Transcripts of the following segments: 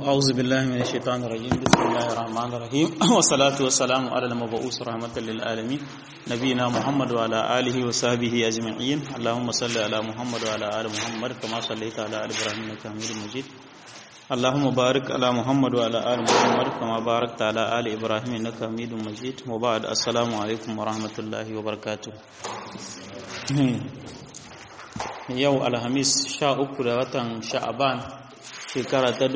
أعوذ بالله من الشيطان الرجيم بسم الله الرحمن الرحيم والصلاة والسلام على المبعوث رحمة للعالمين نبينا محمد وعلى آله وصحبه أجمعين اللهم صل على محمد وعلى آل محمد كما صليت على آل إبراهيم إنك حميد مجيد اللهم بارك على محمد وعلى آل محمد كما باركت على آل إبراهيم إنك حميد مجيد وبعد السلام عليكم ورحمة الله وبركاته yau alhamis sha uku da watan sha'aban shekara ta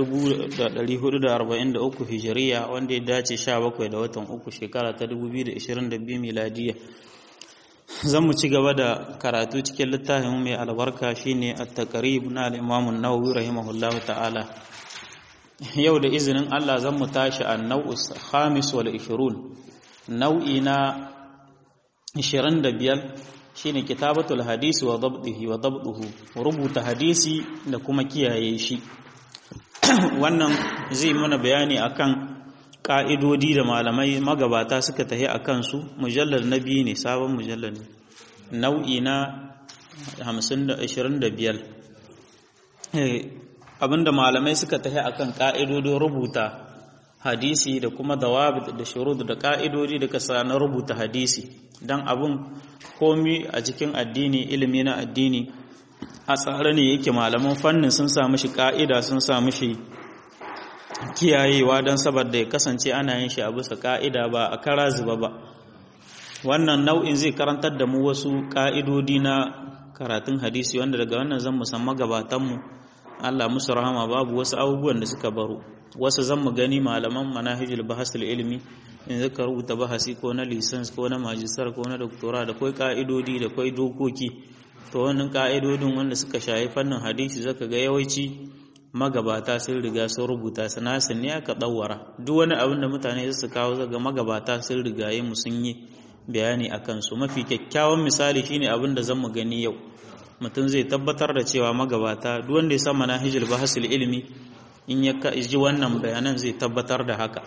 1443 hijiriya wanda ya dace sha bakwai da watan uku shekara ta 2022 miladiya zan mu ci gaba da karatu cikin littafin mai albarka shine at-taqrib na al-imam an-nawawi rahimahullahu ta'ala yau da izinin Allah zan mu tashi an-naw'u khamis wal 20 nau'i na 25 shine kitabatul hadisi wa dabdihi wa dabduhu rubuta hadisi da kuma kiyaye shi wannan zai mana bayani akan ka'idodi da malamai magabata suka tahi akan su mujallar na biyu ne sabon mujallar ne nau'i na 25 abinda malamai suka tahi akan ka'idodin rubuta hadisi da kuma dawabit da shurud da ka'idodi da kasa na rubuta hadisi dan abun komi a cikin addini ilimi na addini a tsare ne yake malaman fannin sun samu shi ka'ida sun samu shi kiyayewa don saboda ya kasance ana yin shi a bisa ka'ida ba a kara zuba ba wannan nau'in zai karantar da mu wasu ka'idodi na karatun hadisi wanda daga wannan zan musamman gabatanmu Allah musu rahama babu wasu abubuwan da suka baro wasu zan mu gani malaman manahijul bahasul ilmi in zaka rubuta bahasi ko na lisans ko na majistar ko na doktora da kai ka'idodi da kai dokoki to wannan ka'idodin wanda suka shayi fannin hadisi zaka ga yawanci magabata sun riga sun rubuta su nasu ne aka dawara duk wani abin da mutane su kawo zaga magabata sun rigaye mu sun yi bayani akan su mafi kyakkyawan misali shine abin da zan mu gani yau mutum zai tabbatar da cewa magabata duk wanda ya san manahijul bahasul ilmi in ya ji wannan bayanan zai tabbatar da haka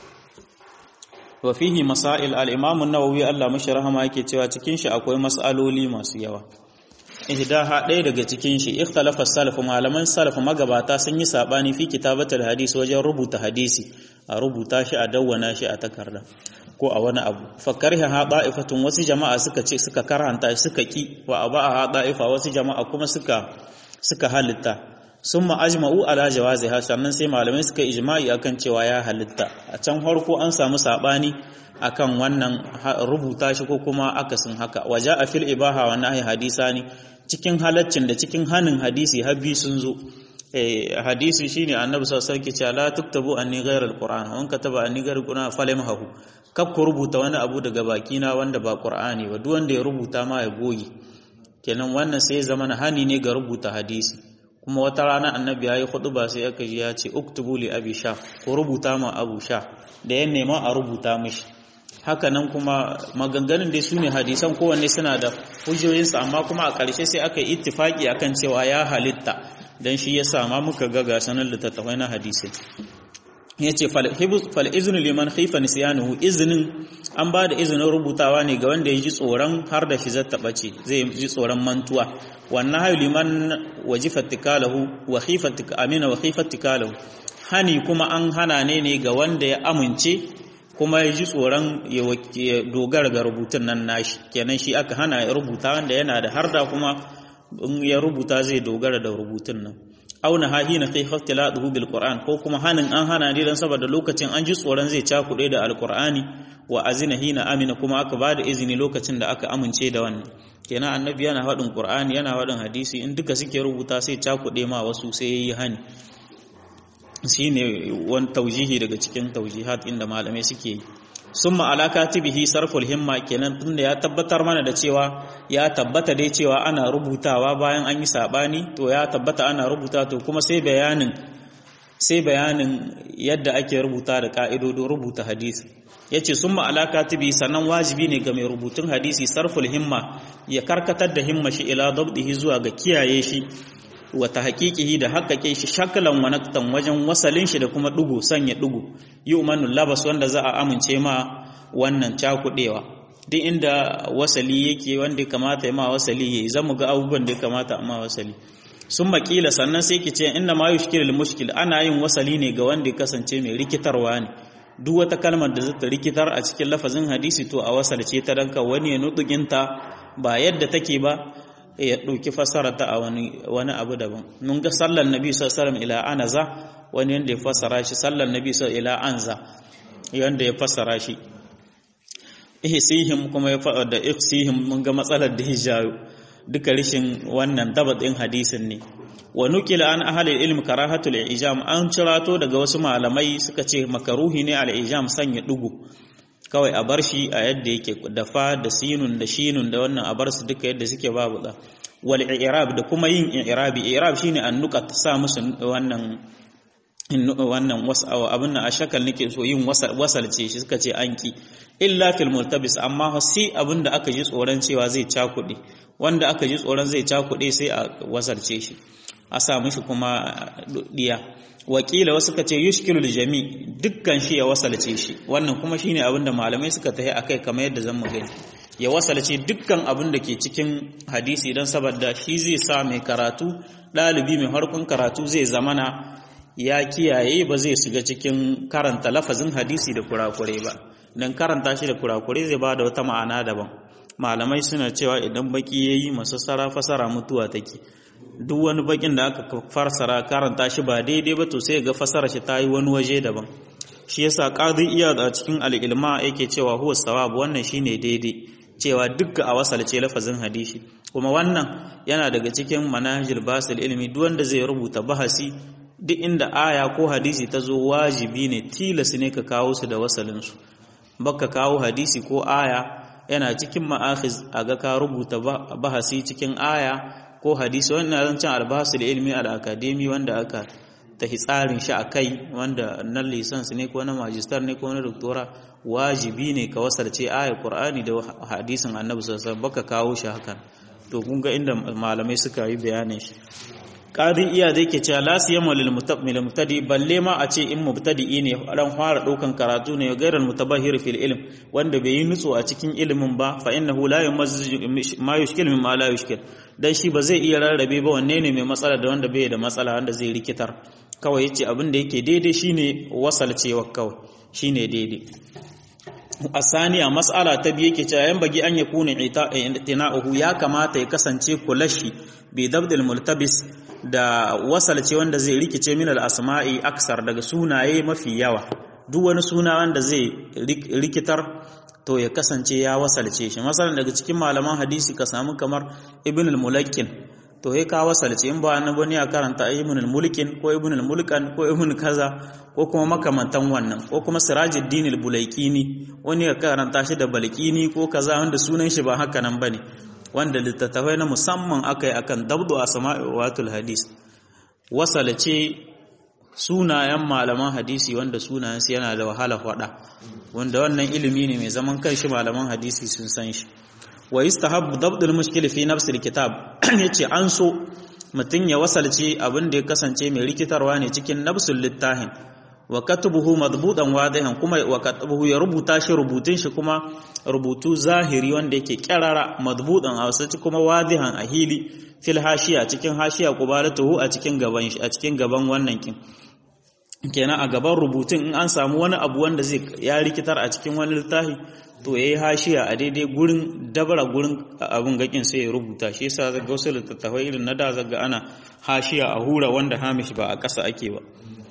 wa fihi masail al-imam an-nawawi Allah mashi rahama yake cewa cikin shi akwai mas'aloli masu yawa ihdaha ɗaya daga cikin shi ikhtalafa salaf malaman salaf magabata sun yi sabani fi kitabatul hadis wajen rubuta hadisi a rubuta shi a dawwana shi a takarda ko a wani abu fakarha ha da'ifatun wasu jama'a suka ce suka karanta suka ki wa aba ha da'ifa wasu jama'a kuma suka suka halitta summa ajma'u ala jawaziha sannan sai malamai suka ijma'i akan cewa ya halitta a can farko an samu sabani akan wannan rubuta shi ko kuma akasin haka waja a fil ibaha wa nahi hadisani cikin halaccin da cikin hanin hadisi habbi sun zo hadisi shine annabi sallallahu alaihi wasallam ke cewa la tuktabu anni ghayra alquran wa kataba anni ghayra alquran falamhahu kab ku rubuta wani abu daga bakina wanda ba qur'ani ba duk wanda ya rubuta ma ya goge kenan wannan sai zama hani ne ga rubuta hadisi kuma wata rana annabi yayi khutba sai aka ji ya ce uktubu li abi sha ko rubuta ma abu sha da ya nema a rubuta mishi haka nan kuma maganganun dai su ne hadisan kowanne suna da hujjoyinsu amma kuma a ƙarshe sai aka yi ittifaki akan cewa ya halitta don shi ya sama muka ga gasanin littattafai na hadisai ya ce fal'izinu liman haifa nisyanuhu izinin an ba da izinin rubutawa ne ga wanda ya ji tsoron har da shi zata ɓace zai ji tsoron mantuwa wannan hayu liman wajifar tikalahu wa amina wa haifar tikalahu hani kuma an hana ne ne ga wanda ya amince kuma ya ji tsoron ya dogara ga rubutun nan nashi kenan shi aka hana ya rubuta wanda yana da harda kuma in ya rubuta zai dogara da rubutun nan auna hahi na kai ikhtiladuhu bil qur'an ko kuma hanin an hana ne dan saboda lokacin an ji tsoron zai cakuɗe da alqur'ani wa azina hina amina kuma aka bada izini lokacin da aka amince da wannan kenan annabi yana faɗin qur'ani yana faɗin hadisi in duka suke rubuta sai cakuɗe ma wasu sai yayi hani shine wani taujihi daga cikin taujihat inda malamai suke yi summa ala katibihi sarful himma kenan tunda ya tabbatar mana da cewa ya tabbata dai cewa ana rubutawa bayan an yi sabani to ya tabbata ana rubuta to kuma sai bayanin sai bayanin yadda ake rubuta da ka'idodin rubuta hadisi yace summa ala katibi sannan wajibi ne ga mai rubutun hadisi sarful himma ya karkatar da himma shi ila dabdihi zuwa ga kiyaye shi wata haƙiƙihi da haƙaƙe shi shakalan wanaktan wajen wasalin shi da kuma ɗugu sanya ɗugu yi umarnin labas wanda za a amince ma wannan cakuɗewa duk inda wasali yake wanda ya kamata ya ma wasali ya yi zan mu ga abubuwan da ya kamata a ma wasali sun makila sannan sai ki ce inna ma yushkilul mushkil ana yin wasali ne ga wanda ya kasance mai rikitarwa ne duk wata kalmar da zata rikitar a cikin lafazin hadisi to a wasalce ta danka wani ya nutuginta ba yadda take ba ya ɗauki fassarata a wani wani abu daban mun ga sallar nabi sallallahu alaihi ila anaza wani yanda ya fassara shi sallar nabi sallallahu ila anza yanda ya fassara shi ihsihim kuma ya faɗa da ihsihim mun ga matsalar da hijayo duka rishin wannan dabat din hadisin ne wa nukila an ahli ilm karahatul ijam an cirato daga wasu malamai suka ce makaruhi ne al ijam sanya dugu kawai a bar shi a yadda yake da fa da sinun da shinun da wannan a bar su duka yadda suke babu da wal i'rab da kuma yin i'rabi i'rab shine an nuqat sa musu wannan wannan wasawa abin nan a shakal nake so yin wasalce shi suka ce an ki illa fil multabis amma sai abin da aka ji tsoron cewa zai cakuɗe wanda aka ji tsoron zai cakuɗe sai a wasalce shi a sa mishi kuma diya wakila wasu ka ce yushkilul jami dukkan shi ya wasalce shi wannan kuma shine abin da malamai suka tahi akai kamar yadda zan mu gani ya wasalce dukkan abin da ke cikin hadisi don saboda shi zai sa mai karatu ɗalibi mai harkun karatu zai zamana ya kiyaye ba zai shiga cikin karanta lafazin hadisi da kurakure ba dan karanta shi da kurakure zai ba da wata ma'ana daban malamai suna cewa idan baki yayi masassara fasara mutuwa take duk wani bakin da aka farsara karanta shi ba daidai ba to sai ga fasara shi ta yi wani waje daban shi yasa qadi iya a cikin al-ilma yake cewa huwa sawab wannan shine daidai cewa dukka a wasalce lafazin hadisi kuma wannan yana daga cikin manahijul basil ilmi duk wanda zai rubuta bahasi duk inda aya ko hadisi ta zo wajibi ne tilas ne ka kawo su da wasalinsu baka kawo hadisi ko aya yana cikin ma'akhiz a ga ka rubuta bahasi cikin aya ko hadisi wannan zancen albahasul ilmi al-akademi wanda aka tahi tsarin shi a kai wanda na lisansi ne ko na majistar ne ko na doktora wajibi ne ka wasarce aya qur'ani da hadisin annabi sallallahu alaihi wasallam baka kawo shi hakan to kun ga inda malamai suka yi bayanin shi qadi iya da yake cewa la siyama lil mubtadi balle ma a ce in mubtadi ne dan fara daukan karatu ne gairar mutabahir fil ilm wanda bai yi nutso a cikin ilimin ba fa innahu la yumazzu ma yushkil mimma la yushkil dan shi ba zai iya rarrabe ba wanne ne mai matsala da wanda bai da matsala wanda zai rikitar kawai yace abin da yake daidai shine wasalcewa kawai shine daidai asaniya mas'ala ta biye ke cewa yan bagi an yakuna itina'uhu ya kamata ya kasance kulashi bi dabdil multabis da wasalce wanda zai rikice min al-asma'i aksar daga sunaye mafi yawa duk wani suna wanda zai rikitar to ya kasance ya wasalce shi masalan daga cikin malaman hadisi ka samu kamar ibn al-mulakkin to sai ka wasalce in ba annabi ne ya karanta ibn al-mulkin ko ibn al-mulkan ko ibn kaza ko kuma makamantan wannan ko kuma sirajuddin al-bulaikini wani ya karanta shi da balkini ko kaza wanda sunan shi ba haka nan bane wanda littattafai na musamman aka yi akan dabdu a sama'iwatul hadis wasalace sunayen malaman hadisi wanda sunayensu yana da wahala faɗa wanda wannan ilimi ne mai zaman kanshi malaman hadisi sun san shi wa yustahabbu dabdul mushkil fi nafsi alkitab yace an so mutun ya wasalce abin da ya kasance mai rikitarwa ne cikin nafsul littahin wa katubuhu madbudan wadihan kuma wa katubuhu ya rubuta shi rubutun shi kuma rubutu zahiri wanda yake kirara madbudan a wasu kuma wadihan a hili fil hashiya cikin hashiya kubalatuhu a cikin gaban shi a cikin gaban wannan kin kenan a gaban rubutun in an samu wani abu wanda zai ya rikitar a cikin wani littafi to yayi hashiya a daidai gurin dabara gurin abun gakin sai ya rubuta shi yasa zaga wasu littattafai irin na da zaga ana hashiya a hura wanda hamish ba a ƙasa ake ba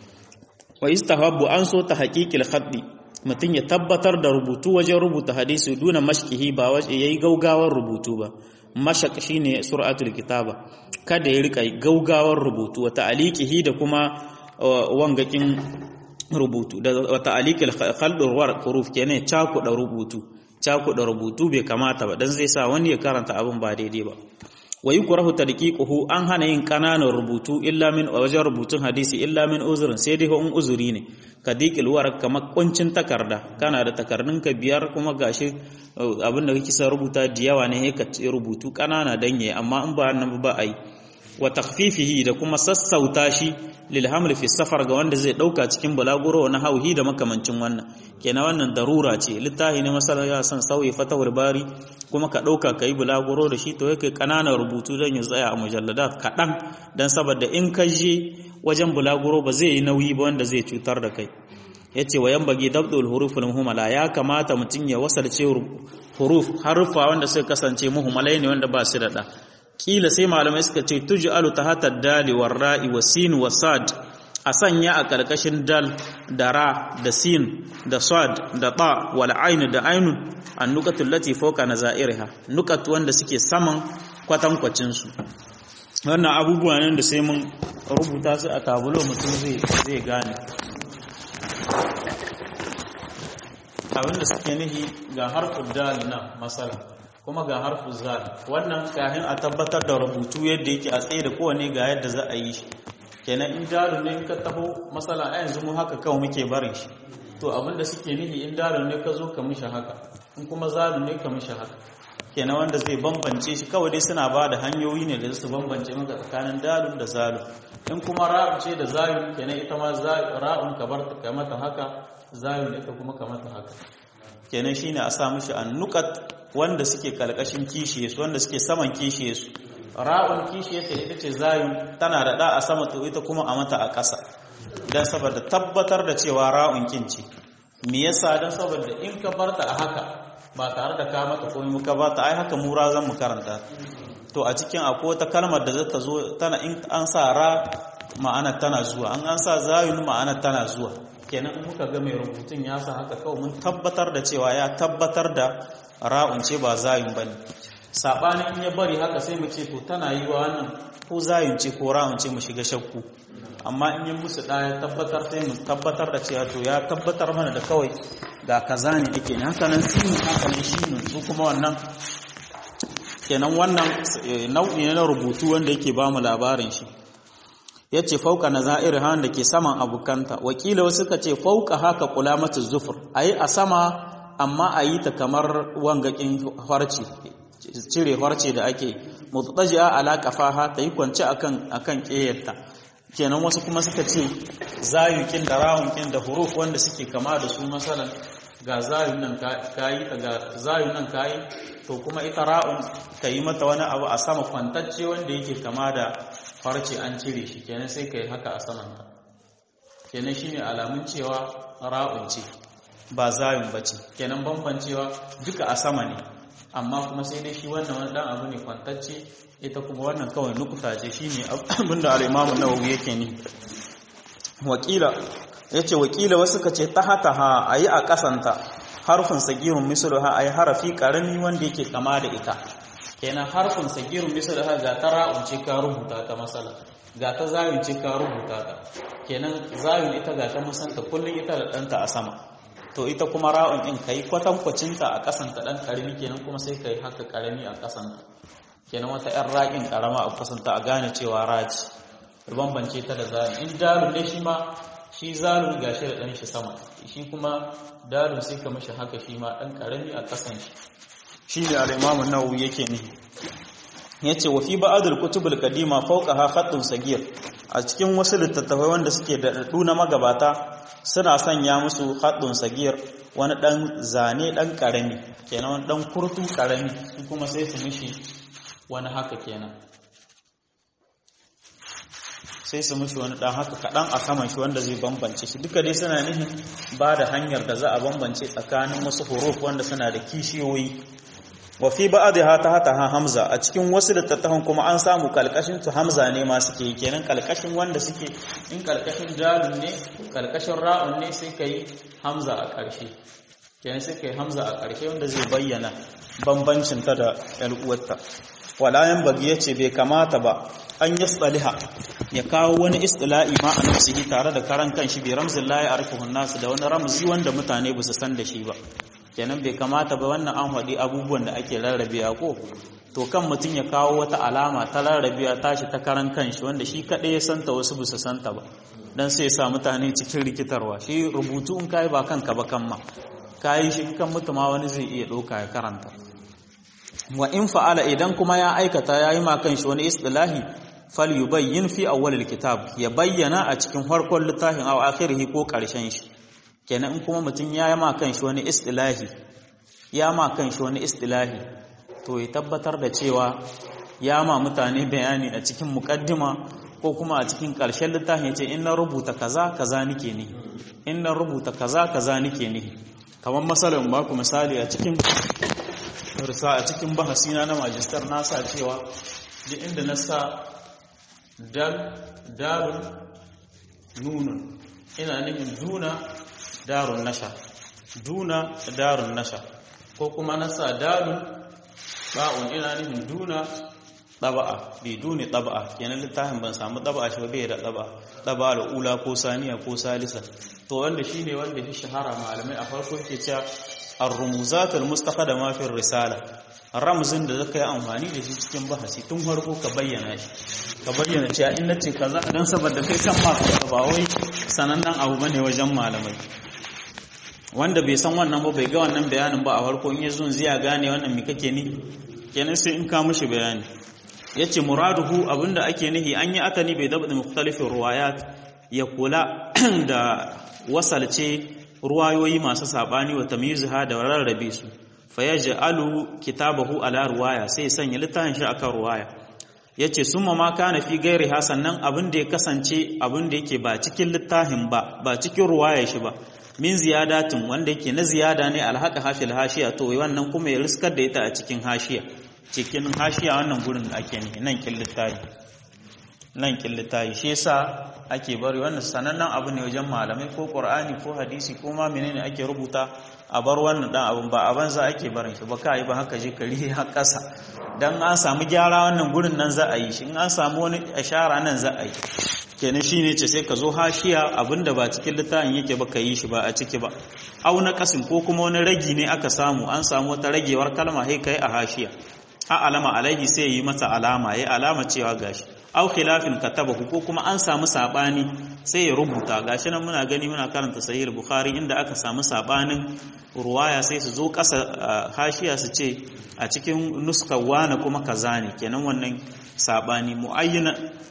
wa istahabbu an so ta haqiqil khaddi mutum ya tabbatar da rubutu wajen rubuta hadisi duna mashkihi ba waje yayi gaugawar rubutu ba mashaq shine sur'atul kitaba kada ya rika gaugawar rubutu wa ta'liqihi da kuma wangakin rubutu da wa ta'liqil khaldur war huruf kenan cakuda rubutu cakuda rubutu bai kamata ba dan zai sa wani ya karanta abin ba daidai ba wa yukrahu tadqiquhu an hana yin kananan rubutu illa min wajen rubutun hadisi illa min uzurin sai dai in uzuri ne kadiqil war kamar kuncin takarda kana da takardun ka biyar kuma gashi abinda kake sa rubuta da yawa ne ka rubutu kanana dan yayi amma in ba nan ba ai wa takhfifihi da kuma sassauta shi lil haml fi safar ga wanda zai dauka cikin bulaguro na hauhi da makamancin wannan kenan wannan darura ce littafi ne masalan ya san sauyi fatahul bari kuma ka dauka kai bulaguro da shi to yake kananan rubutu dan ya tsaya a mujalladat kadan dan saboda in ka je wajen bulaguro ba zai yi nauyi ba wanda zai cutar da kai yace wa yambagi dabdul huruful muhmala ya kamata mutun ya wasalce huruf harufa wanda suka kasance muhmalai ne wanda ba su da da kila sai malamai suka ce tuj'alu tahta dali war ra'i wa sin wa sad a sanya a karkashin dal da ra da sin da sad da ta wal ain da ainun an nukatul lati fawqa nazairiha nukat wanda suke saman kwatankwacin su wannan abubuwa ne da sai mun rubuta su a tabulo mutum zai zai gane abinda suke nihi ga harfin dal na masala kuma ga harfin zal wannan kahin a tabbatar da rubutu yadda yake a tsaye da kowane ga yadda za a yi shi kenan in dalu ne in ka taho masala a yanzu mu haka kawai muke barin shi to abinda suke nihi in dalu ne ka zo ka mishi haka in kuma zalu ne ka mishi haka kenan wanda zai bambance shi kawai dai suna ba da hanyoyi ne da su bambance maka tsakanin dalun da zalu in kuma ra'un ce da zalu kenan ita ma ra'un ka bar ta mata haka zalu ita kuma ka mata haka kenan shine a sa mishi annuqat wanda suke kalkashin kishiye su wanda suke saman kishiye su ra'un kishiye ta ita ce zayun tana da da a sama to ita kuma a mata a ƙasa dan saboda tabbatar da cewa ra'un kinci me yasa dan saboda in ka barta a haka ba tare da ka mata komai ka ba ta ai haka mura zan mu karanta to a cikin akwai wata kalmar da zata zo tana in an sa ra ma'ana tana zuwa an an sa zayun ma'ana tana zuwa kenan in muka ga mai rubutun ya sa haka kawai mun tabbatar da cewa ya tabbatar da ra'un ce ba zayun bane sabanin in ya bari haka sai mu ce to tana yi wa wannan ko zayun ce ko ra'un ce mu shiga shakku amma in yi musu ɗaya tabbatar sai mu tabbatar da cewa to ya tabbatar mana da kawai ga kaza ne ake ne haka nan sinu haka nan shinu su kuma wannan kenan wannan nau'i ne na rubutu wanda yake ba mu labarin shi ya ce fauka na za'ir han da ke saman abukanta wakila wasu ka ce fauka haka kula mata zufur a yi a sama amma a yi ta kamar wangakin farce cire farce da ake mutsajiya ala kafaha ta yi kwance akan akan ƙeyarta kenan wasu kuma suka ce zayukin da rawunkin da huruf wanda suke kama da su masalan ga zayun nan kayi ta ga zayun nan kayi to kuma ita ra'un ka yi mata wani abu a sama kwantacce wanda yake kama da farce an cire shi kenan sai ka yi haka a saman ta kenan shine alamun cewa ra'un ce ba zayun bace kenan bambancewa duka a sama ne amma kuma sai dai shi wannan wani dan abu ne kwantacce ita kuma wannan kawai nukuta ce shine abinda al-Imam an-Nawawi yake ni wakila yace wakila wasu kace tahataha ayi a kasanta harfin sagirun misluha ayi harafi karami wanda yake kama da ita kenan harfin sagirun misluha ga tara'un ce ka rubuta ta masala ga ta zayun ce ka rubuta ta kenan zayun ita ga ta musanta kullun ita da danta a sama to ita kuma ra'un din kai kwatankwacinta a kasanta dan karami kenan kuma sai kai haka karami a kasanta kenan wata ‘yan raƙin ƙarama a kusanta a gane cewa raci bambance ta da zalun in dalun ne shi ma shi zalun ga shi da ɗan shi sama shi kuma dalun sai ka mashi haka shi ma ɗan ƙarami a ƙasan shi shi ne al'imamun nawawi yake ne ya ce wa fi ba'adul kutubul kadima fauka ha khattun sagir a cikin wasu littattafai wanda suke da daɗu na magabata suna sanya musu khattun sagir wani ɗan zane ɗan ƙarami kenan wani ɗan kurtu ƙarami su kuma sai su mishi wani haka kenan sai su mushi wani dan haka kaɗan a saman shi wanda zai bambance shi duka dai suna nihin ba da hanyar da za a bambance tsakanin wasu huruf wanda suna da kishiyoyi wa fi ba'dha ta hata ha hamza a cikin wasu littattafan kuma an samu kalkashin su hamza ne ma suke kenan kalkashin wanda suke in kalkashin dalun ne kalkashin ra'un ne sai kai hamza a ƙarshe kenan sai kai hamza a ƙarshe wanda zai bayyana bambancin ta da ƴar uwarta walayan bagi ya ce bai kamata ba an yi tsaliha ya kawo wani istila'i ma a nafsihi tare da karan kanshi bai ramzin layi a rufin nasu da wani ramzi wanda mutane ba su san da shi ba kenan bai kamata ba wannan an haɗi abubuwan da ake rarrabe a ko to kan mutum ya kawo wata alama ta rarrabe tashi ta karan kanshi wanda shi kaɗai ya santa wasu ba su santa ba dan sai sa mutane cikin rikitarwa shi rubutu in kayi ba kanka ba kan ma kayi shi kan mutuma wani zai iya ɗauka ya karanta wa in fa'ala idan kuma ya aikata yayi ma kanshi wani istilahi fal yubayyin fi awwalil kitab ya bayyana a cikin farkon littafin aw akhirih ko karshen shi kenan in kuma mutum ya yi ma kanshi wani istilahi ya ma kanshi wani istilahi to ya tabbatar da cewa ya ma mutane bayani a cikin mukaddima ko kuma a cikin ƙarshen littafin ce in na rubuta kaza kaza nike ne in na rubuta kaza kaza nike ne kamar masalan ba ku misali a cikin risa a cikin bahasina na majistar na sa cewa duk inda na sa dal darun nunun ina nufin duna darun nasha duna darun nasha ko kuma na sa dalun ba'un ina nufin duna ɗaba'a bai duni ɗaba'a kenan littafin ban samu ɗaba'a shi bai da ɗaba'a ɗaba'a da ula ko saniya ko salisa to wanda shi ne wanda shi shahara malamai a farko ke cewa ar-rumuzatul mustafa da mafin risala ramzin da zaka yi amfani da shi cikin bahasi tun farko ka bayyana shi ka bayyana cewa in nace kaza dan saboda kai kan ma ba wai sanannen abu bane wajen malamai wanda bai san wannan ba bai ga wannan bayanin ba a farko in yazo zai gane wannan me kake ni kenan sai in ka mishi bayani yace muraduhu abinda ake nihi an yi atani bai dabda mukhtalifin ruwayat ya kula da wasalce ruwayoyi masu sabani wa tamyizha da rarrabe su fayaj'alu kitabahu ala ruwaya sai sanya littafin shi akan ruwaya yace summa ma kana fi gairi sannan abin da ya kasance abin da yake ba cikin littafin ba ba cikin ruwaya shi ba min ziyadatin wanda yake na ziyada ne alhaka hafil hashiya to wannan kuma ya riskar da ita a cikin hashiya cikin hashiya wannan gurin da ake ne nan kin littafi nan kin littafi shi yasa ake bari wannan sanannen abu ne wajen malamai ko qur'ani ko hadisi ko ma menene ake rubuta a bar wannan dan abun ba a banza ake barin shi ba kai ba haka je kari har kasa dan an samu gyara wannan gurin nan za a yi shi in an samu wani ashara nan za a yi kenan shine ce sai ka zo hashiya abinda ba cikin littafin yake ba ka yi shi ba a ciki ba au na kasin ko kuma wani ragi ne aka samu an samu wata ragewar kalma sai kai a hashiya a alama alaihi sai yi mata alama yayi alama cewa gashi au khilafin katabahu ko kuma an samu sabani sai ya rubuta gashi nan muna gani muna karanta sahih bukhari inda aka samu sabanin ruwaya sai su zo kasa hashiya su ce a cikin nuskar wani kuma kaza ne kenan wannan sabani muayyana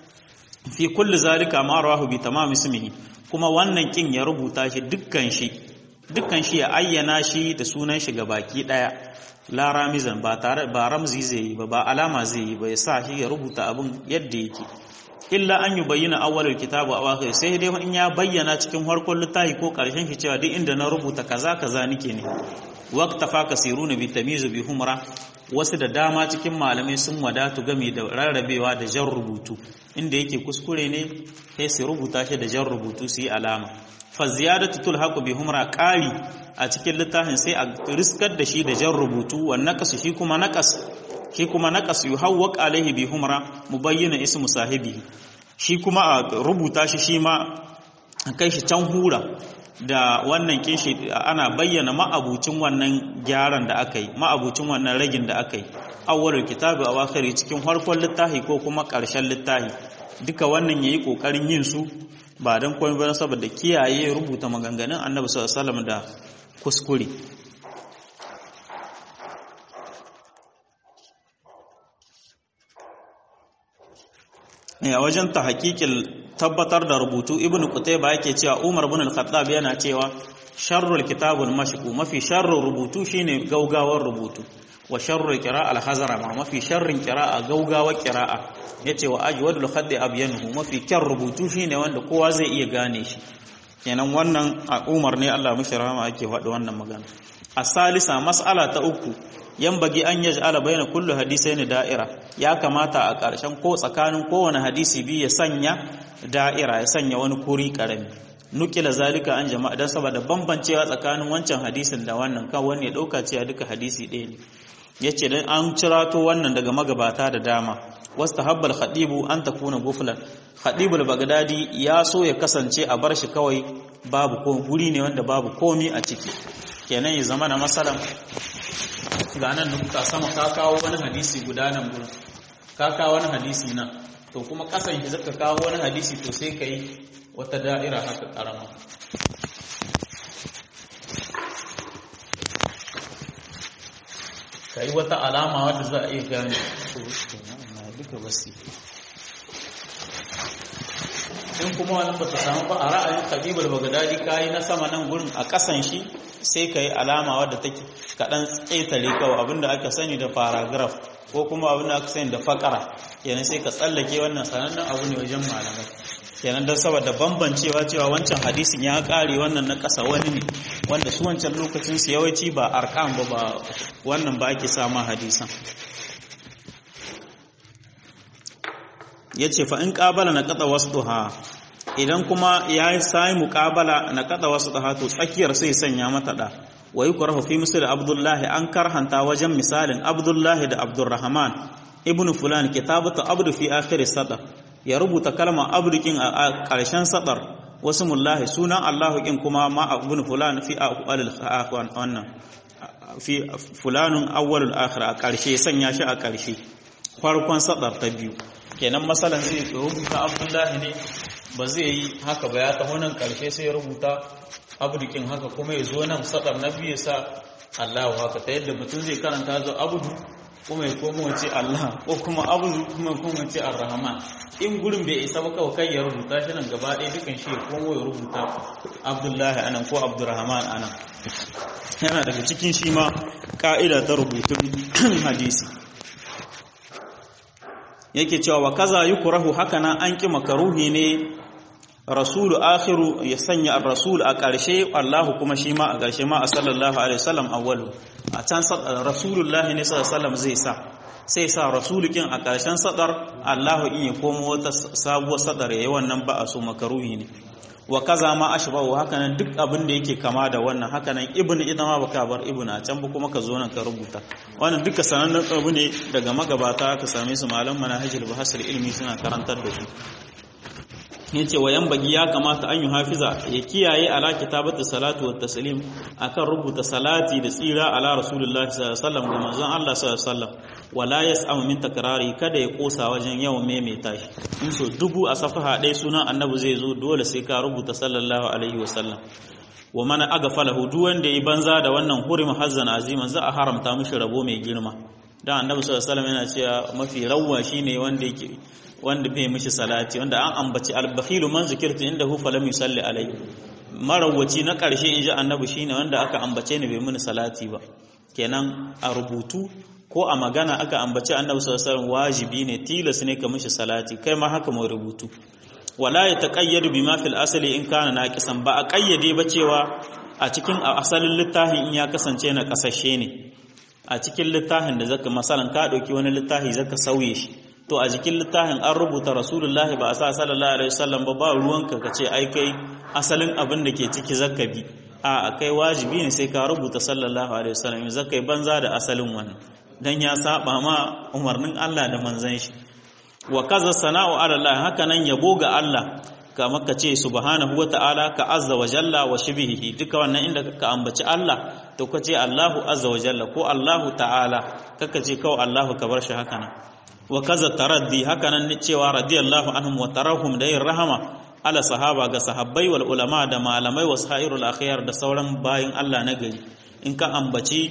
fi kulli zalika ma rawahu bi tamam ismihi kuma wannan kin ya rubuta shi dukkan shi dukkan shi ya ayyana shi da sunan shi baki daya la ramizan ba tare ba ramzi zai yi ba ba alama zai yi ba ya sa shi ya rubuta abin yadda yake illa an yi bayyana awwalul kitabu aw akhir sai dai in ya bayyana cikin farkon littafi ko karshen shi cewa duk inda na rubuta kaza kaza nike ne waqta fa kasiruna bi tamyiz bi humra wasu da dama cikin malamai sun wadatu game da rarrabewa da jan rubutu inda yake kuskure ne sai su rubuta shi da jan rubutu su yi alama fa ziyadatu tulhaqu bi humra qali a cikin littafin sai a riskar da shi da jan rubutu wa naqas shi kuma naqas shi kuma naqas yuhawwaq alaihi bi humra mubayyana ismu sahibi shi kuma a rubuta shi shi ma kai shi can hura da wannan kinshi ana bayyana ma'abucin wannan gyaran da aka yi ma'abucin wannan ragin da aka yi awwalul kitabi a wakari cikin farkon littafi ko kuma ƙarshen littafi duka wannan yayi kokarin yin su ba dan komai ba saboda kiyaye rubuta maganganun Annabi sallallahu alaihi wasallam da kuskure a wajen ta hakikin tabbatar da rubutu ibnu qutayba yake cewa umar ibn al-khattab yana cewa sharrul kitabul mashku mafi sharrul rubutu shine gaugawar rubutu wa sharrul qira'a al-hazara ma mafi sharrin qira'a gaugawar qira'a yace wa ajwadul khaddi abyanuhu mafi kyan rubutu shine wanda kowa zai iya gane shi kenan wannan a umar ne Allah mishi rahama ake faɗi wannan magana asalisa mas'ala ta uku yan bagi an yaj'ala baina kullu hadisain da'ira ya kamata a ƙarshen ko tsakanin kowane hadisi biyu ya sanya da'ira ya sanya wani kuri karami nukila zalika an jama'a dan saboda bambancewa tsakanin wancan hadisin da wannan kan wani ya dauka cewa duka hadisi ɗaya ne yace dan an cirato wannan daga magabata da dama wastahabbal khadibu an takuna guflan khadibul bagdadi ya so ya kasance a bar shi kawai babu ko guri ne wanda babu komi a ciki kenan ya zama na masalan ga nan nukuta sama ka kawo wani hadisi guda nan gurin ka kawo wani hadisi nan to kuma kasan shi zaka kawo wani hadisi to sai ka yi wata da'ira haka karama ka yi wata alama wadda za a iya gane duka basi in kuma wannan ba ta samu ba a ra'ayin kabibul bagdadi kayi na sama nan gurin a kasan shi sai ka yi alama wadda take kaɗan ƙetare kawai abinda aka sani da paragraph ko kuma abinda aka sani da fakara kenan sai ka tsallake wannan sanannen abu ne wajen malamai kenan don saboda bambancewa cewa wancan hadisin ya ƙare wannan na ƙasa wani ne wanda su wancan lokacin su yawanci ba arkan ba ba wannan ba ake sama hadisan ya ce fa in ƙabala na ƙasa wasu idan kuma ya yi sami muƙabala na kada wasu da to tsakiyar sai sanya mata da wa yi kurahu fi misali abdullahi an karhanta wajen misalin abdullahi da abdurrahman ibn fulan kitabatu abdu fi akhir sadar ya rubuta kalmar abdu kin a ƙarshen sadar wasu mullahi sunan allahu kin kuma ma ibn fulan fi awwalil wannan fi fulanun awwalul akhir a ƙarshe sanya shi a ƙarshe farkon sadar ta biyu kenan masalan zai rubuta abdullahi ne ba zai yi haka ba ya taho nan karshe sai ya rubuta abdukin haka kuma ya zo nan sadar na biyu sa Allahu haka ta yadda mutum zai karanta zo abudu kuma ya komo ce Allah ko kuma abudu kuma kuma ce ar-rahman in gurin bai isa ba kawai kai ya rubuta shi nan gaba ɗaya dukan shi ya komo ya rubuta abdullahi anan ko abdurrahman anan yana daga cikin shi ma ka'ida ta rubutun hadisi yake cewa wa kaza yukrahu hakana an ki makaruhi ne rasulu akhiru ya sanya ar-rasul a ƙarshe Allahu kuma shi ma a ƙarshe ma a sallallahu alaihi wasallam awwalu a can rasulullahi ne sallallahu alaihi wasallam zai sa sai sa rasulukin a ƙarshen sadar Allahu in ya komo wata sabuwar sadar yayi wannan ba a so makaruhi ne wa kaza ma ashbahu hakanan duk abin da yake kama da wannan hakanan ibn idan ma baka bar ibn a can ba kuma ka zo nan ka rubuta wannan duka sanannen abu ne daga magabata ka same su malam manhajul bahasir ilmi suna karantar da su yace wayan bagi ya kamata an yi hafiza ya kiyaye ala kitabatu salatu wat taslim akan rubuta salati da tsira ala rasulullahi sallallahu alaihi wasallam ga manzon Allah sallallahu alaihi wasallam wala yas'am min takrari kada ya kosa wajen yawan maimaita shi in so dubu a safaha ɗaya sunan annabi zai zo dole sai ka rubuta sallallahu alaihi wasallam wa man agafalahu duk wanda yi banza da wannan hurim hazzan aziman za a haramta mishi rabo mai girma dan annabi sallallahu alaihi wasallam yana cewa mafi rawwa shine wanda yake wanda bai mishi salati wanda an ambaci al-bakhilu man zikirtu indahu falam yusalli alayhi marawaci na karshe inji annabi shine wanda aka ambace ni bai mini salati ba kenan a rubutu ko a magana aka ambaci annabi sallallahu alaihi wasallam wajibi ne tilas ne ka mishi salati kai ma haka mai rubutu wala ya taqayyadu bima fil asli in kana naqisan ba a kayyade ba cewa a cikin asalin littafin in ya kasance na kasashe ne a cikin littafin da zaka masalan ka dauki wani littafi zaka sauye shi to a jikin littafin an rubuta rasulullahi ba a sa sallallahu alaihi wasallam ba ba ruwanka ka ce ai kai asalin abin da ke ciki zaka bi a kai wajibi ne sai ka rubuta sallallahu alaihi wasallam zaka yi banza da asalin wannan dan ya saba ma umarnin Allah da manzon shi wa kaza sana'u ala Allah haka nan yabo ga Allah kamar ka ce subhanahu wa ta'ala ka azza wa jalla wa shibihi duka wannan inda ka ambaci Allah to ka ce Allahu azza wa jalla ko Allahu ta'ala kaka ce kawai Allahu ka bar shi haka nan wa kaza taraddi haka nan cewa radiyallahu anhum wa tarahum da yin rahama ala sahaba ga sahabbai wal ulama da malamai wa sairul akhyar da sauran bayin Allah na gari in ka ambaci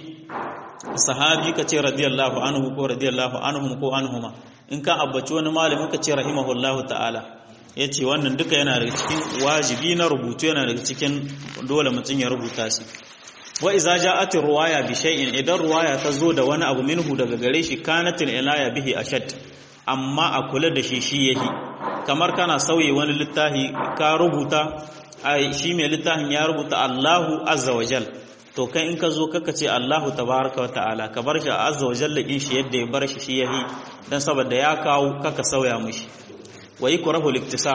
sahabi ka ce radiyallahu anhu ko radiyallahu anhum ko anhuma in ka ambaci wani malami ka ce rahimahullahu ta'ala yace wannan duka yana daga cikin wajibi na rubutu yana daga cikin dole mutum ya rubuta shi wa iza ja'at ruwaya bi shay'in idan ruwaya ta zo da wani abu minhu daga gare shi kanatil ilaya bihi ashad amma a kula da shi shi yahi kamar kana sauye wani littafi ka rubuta ai shi mai littafin ya rubuta Allahu azza wa jal to kai in ka zo kaka ce Allahu tabaraka wa ta'ala ka bar shi azza wa jalla din shi yadda ya bar shi shi yahi dan saboda ya kawo kaka sauya mishi wa yukrahu liktisar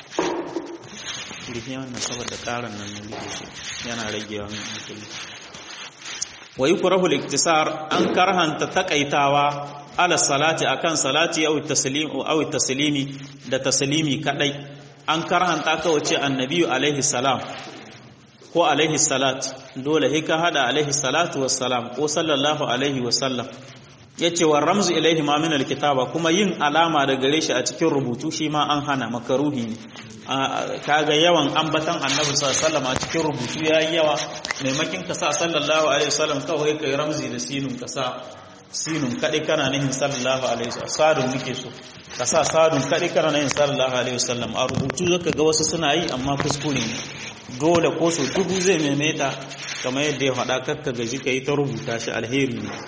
rufe wannan saboda karan nan ne yana ragewa min hankali wa yukrahu al-iktisar an karhanta takaitawa ala salati akan salati aw taslim aw taslimi da taslimi kadai an karhanta ka wace annabi alaihi salam ko alaihi salat dole hika hada alaihi salatu wassalam ko sallallahu alaihi wasallam yace wa ramzu ilaihi ma min alkitaba kuma yin alama da gare shi a cikin rubutu shi ma an hana makaruhi ne kaga yawan ambatan annabi sallallahu alaihi a cikin rubutu yayi yawa maimakin ka sa sallallahu alaihi wasallam kawai kai ramzi da sinun ka sa sinun kadai kana nihin sallallahu alaihi wasallam sadun nake so ka sa sadun kadai kana nihin sallallahu alaihi wasallam a rubutu zaka ga wasu suna yi amma kuskure ne dole ko so dubu zai maimaita kamar yadda ya faɗa kakka gaji ka yi ta rubuta shi alheri ne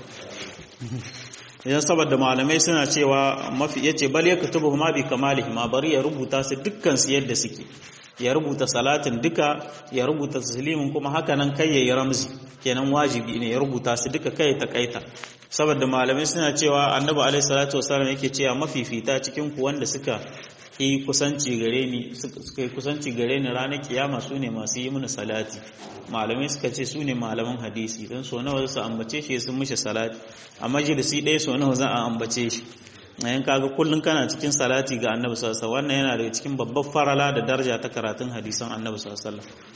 idan saboda malamai suna cewa mafi yace bal ya kutubu ma bi kamalihi ma bari ya rubuta su dukkan su yadda suke ya rubuta salatin duka ya rubuta taslimin kuma haka nan kai yayi ramzi kenan wajibi ne ya rubuta su duka kai ta kaita saboda malamai suna cewa annabi alaihi salatu wasallam yake cewa mafifita cikin ku wanda suka yi kusanci gare ni suka yi kusanci gare ni ranar kiyama su ne masu yi mini salati malamai suka ce su ne malaman hadisi don so nawa su ambace shi sun mishi salati a majalisi ɗaya so nawa za a ambace shi yayin kaga kullum kana cikin salati ga annabi sallallahu alaihi wannan yana daga cikin babbar farala da daraja ta karatun hadisan annabi sallallahu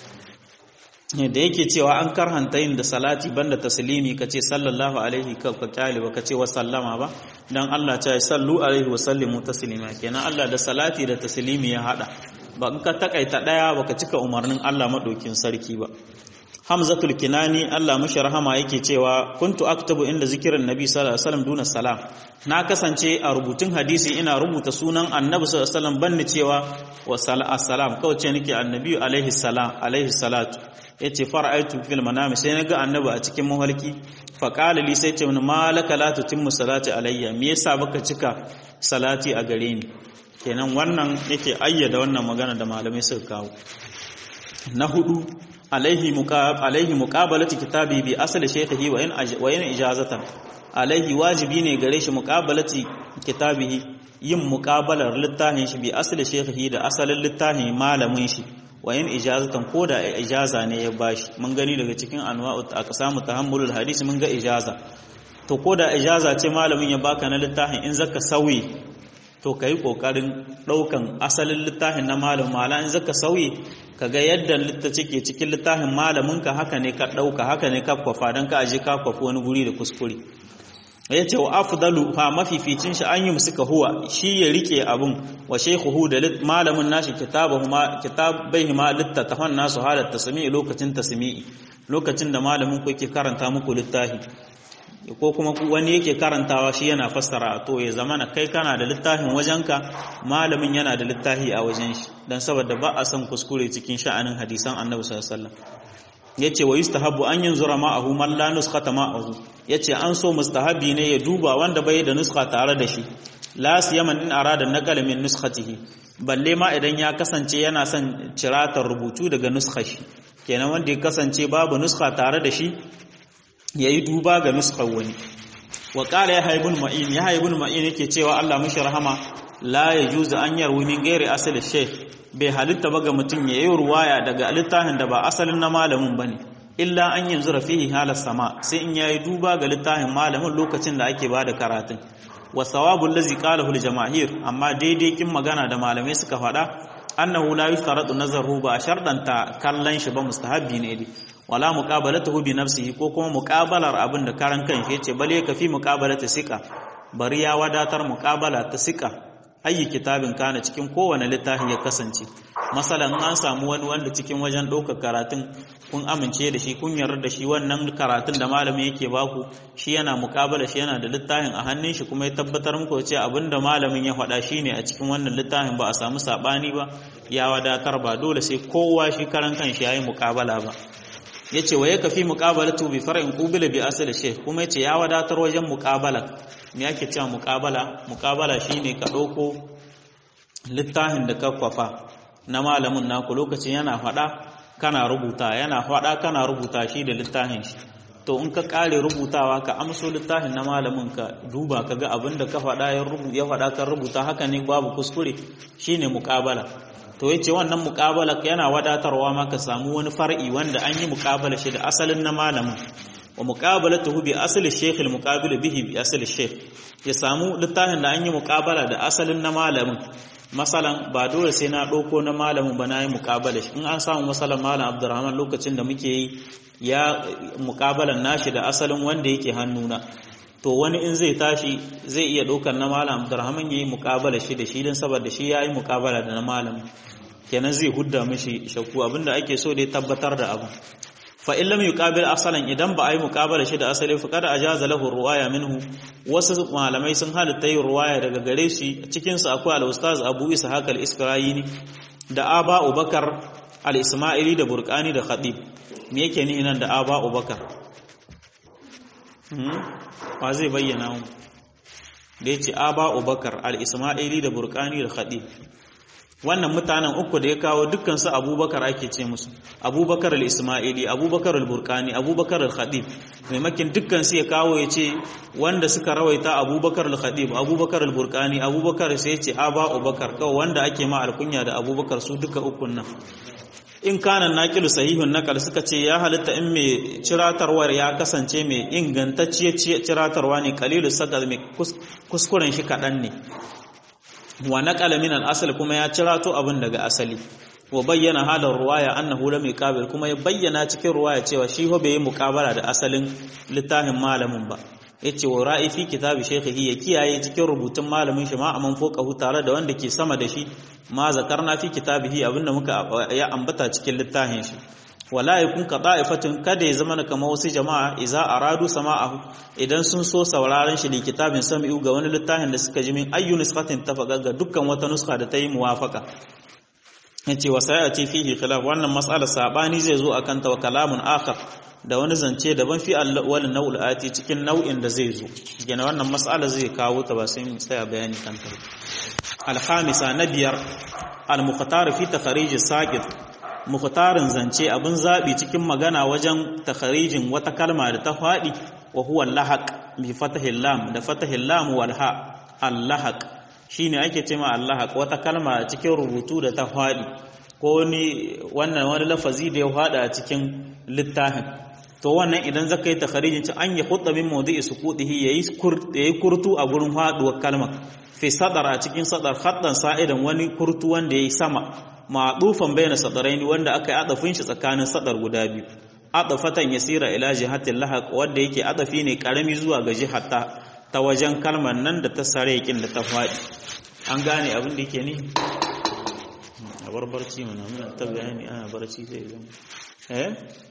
alaihi da yake cewa an karhanta yin da salati banda taslimi kace sallallahu alaihi ka kyale ba kace wa sallama ba dan Allah ta yi sallu alaihi wa sallimu taslima kenan Allah da salati da taslimi ya hada ba in ka takaita daya baka cika umarnin Allah madokin sarki ba Hamzatul Kinani Allah mashi rahama yake cewa kuntu aktabu inda zikirin Nabi sallallahu alaihi wasallam duna salam na kasance a rubutun hadisi ina rubuta sunan Annabi sallallahu alaihi wasallam banni cewa wa salam kawai ce nake Annabi alaihi salam alaihi salatu yace fara'aitu fil manami sai naga Annabi a cikin mahalki fa qala li sai ce mun malaka la tutimmu salati alayya me yasa baka cika salati a gare ni kenan wannan yake ayyada wannan magana da malamai suka kawo na hudu alaihi muqab alaihi muqabalati kitabi bi asli shaykhihi wa in wa in ijazatan alaihi wajibi ne gare shi muqabalati kitabihi yin muqabalar littafin shi bi asli shaykhihi da asalin littafin malamin shi wa in ijazatan ko da ijaza ne ya bashi mun gani daga cikin anwa'u aqsamu tahammulul hadisi mun ga ijaza to ko da ijaza ce malamin ya baka na littafin in zaka sauyi to ka yi ƙoƙarin ɗaukan asalin littafin na malam mala in zaka sauyi ka ga yadda littaci ke cikin littafin malaminka haka ne ka ɗauka haka ne ka kwafa don ka aje ka kwafa wani guri da kuskure ya ce wa afdalu fa mafificin shi an yi suka huwa shi ya rike abun wa shaykhuhu da malamin nashi kitabahuma kitabaihima littattafan nasu halat tasmi'i lokacin tasmi'i lokacin da malamin ku yake karanta muku littafi ko kuma wani yake karantawa shi yana fassara to ya zama na kai kana da littafin wajenka malamin yana da littafi a wajen shi don saboda ba a son kuskure cikin sha'anin hadisan annabi sallallahu alaihi wasallam yace wa yustahabu an yanzura ma'ahu man la nuskhata ma'ahu yace an so mustahabi ne ya duba wanda bai da nuskha tare da shi la siyaman in arada naqala min nuskhatihi balle ma idan ya kasance yana son ciratar rubutu daga nuskha shi kenan wanda ya kasance babu nuskha tare da shi ya yi duba ga nuskar wani wa ƙara ya haibun ma'in ya haibun ma'in yake cewa Allah mashi rahama la ya juza an yarwi min gairi asali sheikh bai halitta ba ga mutum ya yi ruwaya daga littafin da ba asalin na malamin ba ne illa an yanzu rafihi halar sama sai in ya yi duba ga littafin malamin lokacin da ake ba da karatun wa sawabun lazi qalahu jamahir amma daidai kin magana da malamai suka faɗa annahu la yustaradu nazaru ba shardanta kallon shi ba mustahabbi ne dai wala muqabalatuhu bi nafsihi ko kuma muqabalar abin da karan kan shi yace bale kafi muqabalata sika bari ya wadatar muqabala ta sika ayi kitabin kana cikin kowane littafi ya kasance masalan an samu wani wanda cikin wajen ɗaukar karatun kun amince da shi kun yarda da shi wannan karatun da malamin yake baku shi yana muqabala shi yana da littafin a hannun shi kuma ya tabbatar muku cewa abinda malamin ya faɗa shine a cikin wannan littafin ba a samu sabani ba ya wadatar ba dole sai kowa shi karan kan shi yayi muqabala ba yace wa yakafi muqabalatu bi far'in qubila bi asli shaykh kuma yace ya wadatar wajen muqabala me yake cewa muqabala muqabala shine ka dauko littafin da ka kwafa na malamin naku lokacin yana fada kana rubuta yana fada kana rubuta shi da littafin shi to in ka kare rubutawa ka amso littafin na malamin ka duba ka ga abin da ka fada ya rubuta ya fada kan rubuta haka ne babu kuskure shine muqabala to yace wannan muqabala yana wadatarwa ma ka samu wani far'i wanda an yi muqabala shi da asalin na malamin wa muqabalatuhu bi asli shaykh al muqabil bihi bi asli shaykh ya samu littafin da an yi muqabala da asalin na malamin masalan ba dole sai na ɗauko na malamin ba na yi muƙabala shi in an samu masalan malam abdurrahman lokacin da muke yi ya muƙabalan nashi da asalin wanda yake hannuna to wani in zai tashi zai iya ɗaukar na malam abdurrahman ya yi muƙabala shi da shi don saboda shi ya yi muƙabala da na malamin kenan zai hudda mishi shakku abinda ake so dai tabbatar da abu fa in lam yuqabil asalan idan ba ai muqabala shi da asali fa kada ajaza lahu ruwaya minhu wasu malamai sun halitta yin ruwaya daga gare shi cikin su akwai al-ustaz Abu Ishaq al-Iskrayini da Aba Ubakar al-Ismaili da Burqani da Khatib me yake ni nan da Aba Ubakar hmm wa zai bayyana mu da yace Aba Ubakar al-Ismaili da Burqani da Khatib wannan mutanen uku da ya kawo dukkansu abubakar ake ce musu abubakar al-ismaili abubakar al-burkani abubakar al-khadib maimakin dukkansu ya kawo ya ce wanda suka rawaita abubakar al-khadib abubakar al-burkani abubakar sai ya ce aba abubakar kawai wanda ake ma alkunya da abubakar su duka ukun nan in kanan naqilu sahihun naqal suka ce ya halitta in mai ciratarwar ya kasance mai ingantacciyar ciratarwa ne qalilu sadal mai kuskuren shi kadan ne wa naqala min al-asl kuma ya cirato abin daga asali wa bayyana halar ruwaya annahu lam yuqabil kuma ya bayyana cikin ruwaya cewa shi ho bai yi muqabala da asalin littafin malamin ba yace wa ra'i fi kitabi shaykhihi ya kiyaye cikin rubutun malamin shi ma aman foqahu tare da wanda ke sama da shi ma zakarna fi kitabihi abinda muka ya ambata cikin littafin shi wala yakun ka da'ifatin kada ya zama kamar wasu jama'a idza aradu sama'ahu idan sun so sauraron shi da kitabin sami'u ga wani littafin da suka ji min ayyu nisqatin tafaqa ga dukkan wata nuska da ta yi muwafaka yace wa sayati fihi khilaf wannan mas'alar sabani zai zo akan ta wa kalamun akhar da wani zance daban fi al naw'ul ati cikin nau'in da zai zo gina wannan mas'alar zai kawo ta ba sai mu tsaya bayani kan ta al-khamisa na biyar al-mukhtar fi takhrij as-saqit mukhtarin zance abin zabi cikin magana wajen takharijin wata kalma da ta fadi wa huwa lahaq bi fatahil lam da fatahil lam wal ha al-lahaq shine ake cewa al-lahaq wata kalma cikin rubutu da ta fadi ko ni wannan wani lafazi da ya fada a cikin littafin to wannan idan zaka yi takharijin ci an ya khutta min mawdi'i suqutihi yayi yayi kurtu a gurin faduwar kalmar fi sadara cikin sadar khattan sa'idan wani kurtu wanda yayi sama ma'dufan bayna sadaraini wanda aka yi adafin shi tsakanin sadar guda biyu adafatan yasira ila jihatil lahaq wanda yake adafi ne karami zuwa ga jihata ta wajen kalmar nan da ta sare yakin da ta fadi an gane abin da yake ne a barbarci mana muna ta bayani ana barci zai zama eh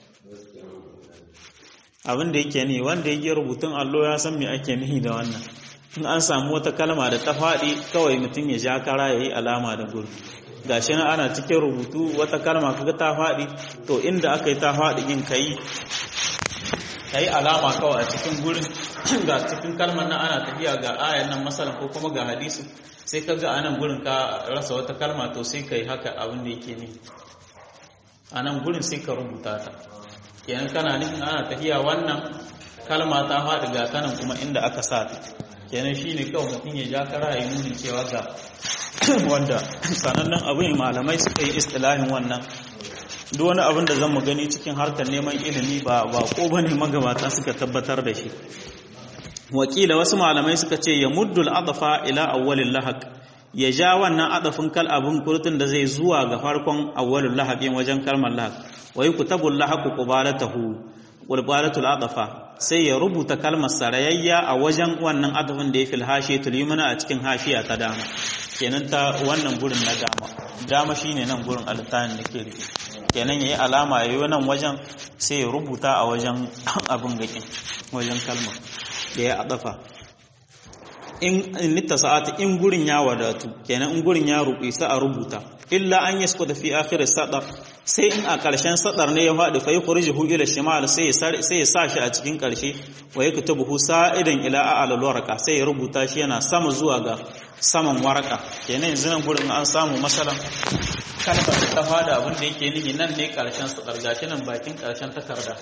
abin da yake ne wanda yake rubutun allo ya san me ake nihi da wannan in an samu wata kalma da ta faɗi kawai mutum ya ja kara ya yi alama da guri gashi na ana cikin rubutu wata kalma kaga ta faɗi to inda aka yi ta faɗi yin kai kai alama kawai a cikin gurin ga cikin kalmar nan ana tafiya ga ayan nan masalan ko kuma ga hadisi sai ka ga anan gurin ka rasa wata kalma to sai kai haka abin da yake ne a nan gurin sai ka rubuta ta kenan kana nufin ana tafiya wannan kalma ta faɗi ga tanan kuma inda aka sa ta kenan shine kawai mutum ya ja kara ya nuni cewa ga wanda sanannen abin malamai suka yi istilahin wannan duk wani abin da zan mu gani cikin harkar neman ilimi ba ba ko bane magabata suka tabbatar da shi wakila wasu malamai suka ce ya muddul adafa ila awwalil lahaq ya ja wannan adafin kal abin kurtun da zai zuwa ga farkon awwalul lahaqin wajen kalmar lahaq wa yukutabul lahaqu qubalatahu qubalatul adafa sai ya rubuta kalmar sarayayya a wajen wannan adafin da ya fil hashiyatul yumna a cikin hashiya ta dama kenan ta wannan gurin na dama dama shine nan gurin altanin da ke rike kenan yayi alama yayi nan wajen sai ya rubuta a wajen abin gakin wajen kalma da ya adafa in nitta sa'ati in gurin ya wadatu kenan in gurin ya rubi sai a rubuta illa an yaskuta fi akhir sadar sai in a ƙarshen sadar ne ya faɗi fa yukhrijuhu ila shimal sai sai ya sa shi a cikin ƙarshe wa yaktubuhu sa'idan ila a'la warqa sai ya rubuta shi yana sama zuwa ga saman waraka kenan yanzu nan gurin an samu masalan kalmar ta fada abin da yake nihi nan ne ƙarshen sadar gashi nan bakin ƙarshen takarda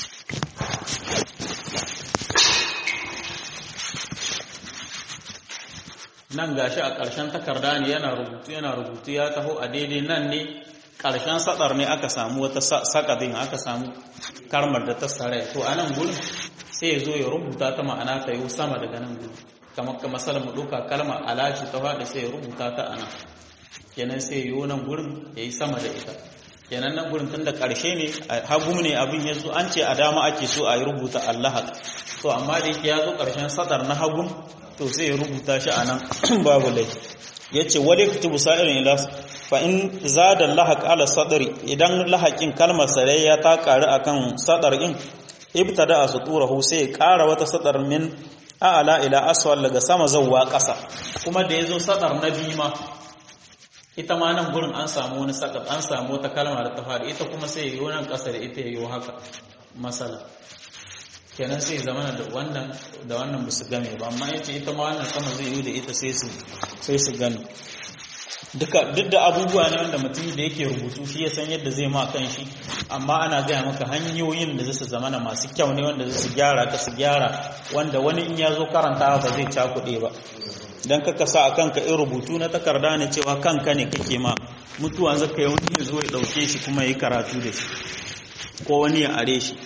nan gashi a ƙarshen takarda ne yana rubutu yana rubutu ya taho a daidai nan ne ƙarshen sadar ne aka samu wata sakadin aka samu karmar da ta sare to a nan gurin sai ya zo ya rubuta ta ma'ana ta yi sama daga nan gurin kamar ka masalar mu ɗauka kalma alashi ta faɗi sai ya rubuta ta a nan kenan sai ya yi nan gurin ya yi sama da ita kenan nan gurin tun da ƙarshe ne hagu ne abin ya zo an ce a dama ake so a yi rubuta allah to amma da yake ya zo ƙarshen sadar na hagun to sai ya rubuta shi a nan babu laifi ya ce wadda ya kutubu sa'irin ila fa in zada lahaq ala sadri idan lahaqin kalmar sarayya ta ƙari akan sadar in ibtada asuturahu sai ƙara wata sadar min a'ala ila aswal daga sama zawwa ƙasa kuma da yazo sadar na bima ita ma nan gurin an samu wani sadar an samu wata kalma da ta faɗi ita kuma sai yi nan ƙasa da ita yayi haka masala kenan sai zamana da wannan da wannan ba su game ba amma yace ita ma wannan sama zai yi da ita sai su sai su gane duka duk da abubuwa ne wanda mutum da yake rubutu shi ya san yadda zai ma kan shi amma ana gaya maka hanyoyin da zai su zamana masu kyau ne wanda zai su gyara ka su gyara wanda wani in ya zo karanta ba zai cakuɗe ba dan kaka sa a kanka in rubutu na takarda ne cewa kanka ne kake ma mutuwa zaka yi wani ya zo ya ɗauke shi kuma ya yi karatu da shi ko wani ya are shi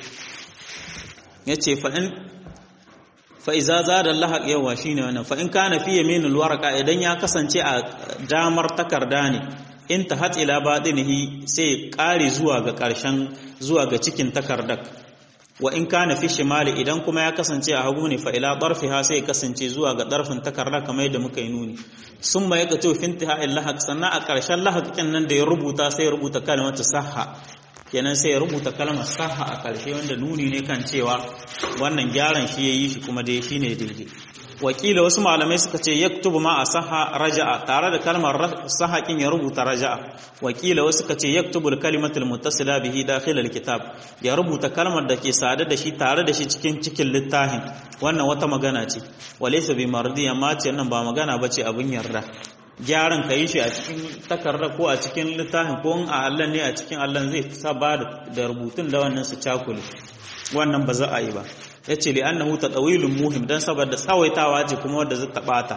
ya ce fa'in fa'iza za da lahaq yawa shi ne wannan fa'in ka na fiye minin waraka idan ya kasance a damar takarda ne in ta hatsila baɗinihi sai ƙare zuwa ga ƙarshen zuwa ga cikin takardar wa in ka na fi shimali idan kuma ya kasance a hagu ne fa'ila ɓarfi ha sai kasance zuwa ga ɗarfin takarda kamar yadda muka yi nuni sun ma ya ka ce finti ha'in lahaq sannan a ƙarshen lahaq nan da ya rubuta sai ya rubuta kalmata saha kenan sai ya rubuta kalmar saha a ƙarshe wanda nuni ne kan cewa wannan gyaran shi ya yi shi kuma dai shi ne daidai wakila wasu malamai suka ce yaktubu ma a saha raja'a tare da kalmar saha kin ya rubuta raja'a wakila wasu suka ce yaktubu kalimatul muttasila bihi dakhil alkitab ya rubuta kalmar da ke sada da shi tare da shi cikin cikin littafin wannan wata magana ce walaysa bi mardi amma ce nan ba magana bace abin yarda gyaran ka yi shi a cikin takarda ko a cikin littafin ko a Allah ne a cikin Allah zai sa ba da rubutun da wannan su cakule wannan ba za a yi ba ya ce li annahu tadawilun muhim dan saboda tsawaitawa ce kuma wanda zai tabata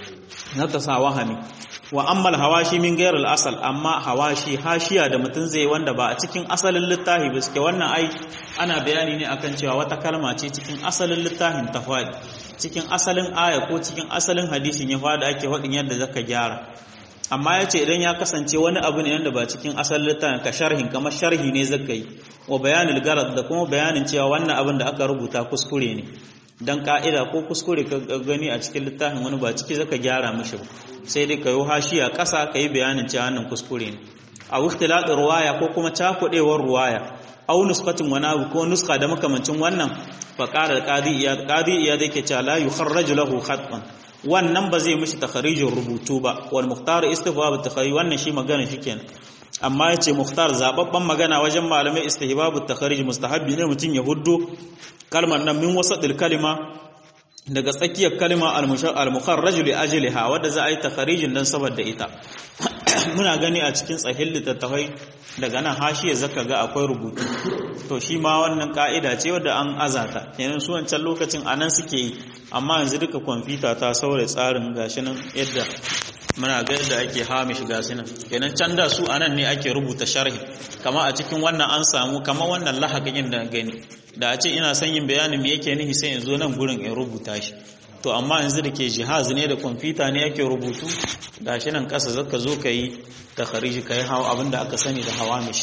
na ta sa wahami wa ammal hawashi min gairar asal amma hawashi hashiya da mutum zai wanda ba a cikin asalin littafi ba suke wannan ai ana bayani ne akan cewa wata kalma ce cikin asalin littafin ta faɗi cikin asalin aya ko cikin asalin hadisin ya faɗi ake faɗin yadda zaka gyara amma ya ce idan ya kasance wani abu ne yadda ba cikin asalin littafin ka sharhin kamar sharhi ne zaka yi wa bayanin garad da kuma bayanin cewa wannan abin da aka rubuta kuskure ne dan ka'ida ko kuskure ka gani a cikin littafin wani ba ciki zaka gyara mishi ba sai dai ka yi hashiya ƙasa ka yi bayanin cewa wannan kuskure ne a ikhtilatin ruwaya ko kuma cakuɗewar ruwaya au nuskatin wani abu ko nuska da makamancin wannan fa qala qadi iyad qadi iyad yake cewa la yukharraju lahu khatban wannan ba zai mishi takharijin rubutu ba wal mukhtar istihbab takharij wannan shi magana shikenan amma yace mukhtar zababban magana wajen malamai istihbab takharij mustahabbi ne mutun ya huddo kalmar nan min wasadil kalima daga tsakiyar kalma al-mukharraj li ajliha wadda za a yi takharijin dan saboda ita muna gani a cikin tsahin littattafai daga nan hashiya zaka ga akwai rubutu to shi ma wannan ka'ida ce wadda an azata kenan su wancan lokacin anan suke yi amma yanzu duka kwamfuta ta saboda tsarin gashi nan yadda muna ga yadda ake hamish gashi nan kenan can da su anan ne ake rubuta sharhi kama a cikin wannan an samu kama wannan lahaqin da gani da a ce ina son yin bayanin me yake nihi sai in zo nan gurin in rubuta shi to amma yanzu da ke jihaz ne da kwamfuta ne yake rubutu gashi nan ƙasa zaka zo ka yi ta khariji ka yi hawa abinda aka sani da hawamish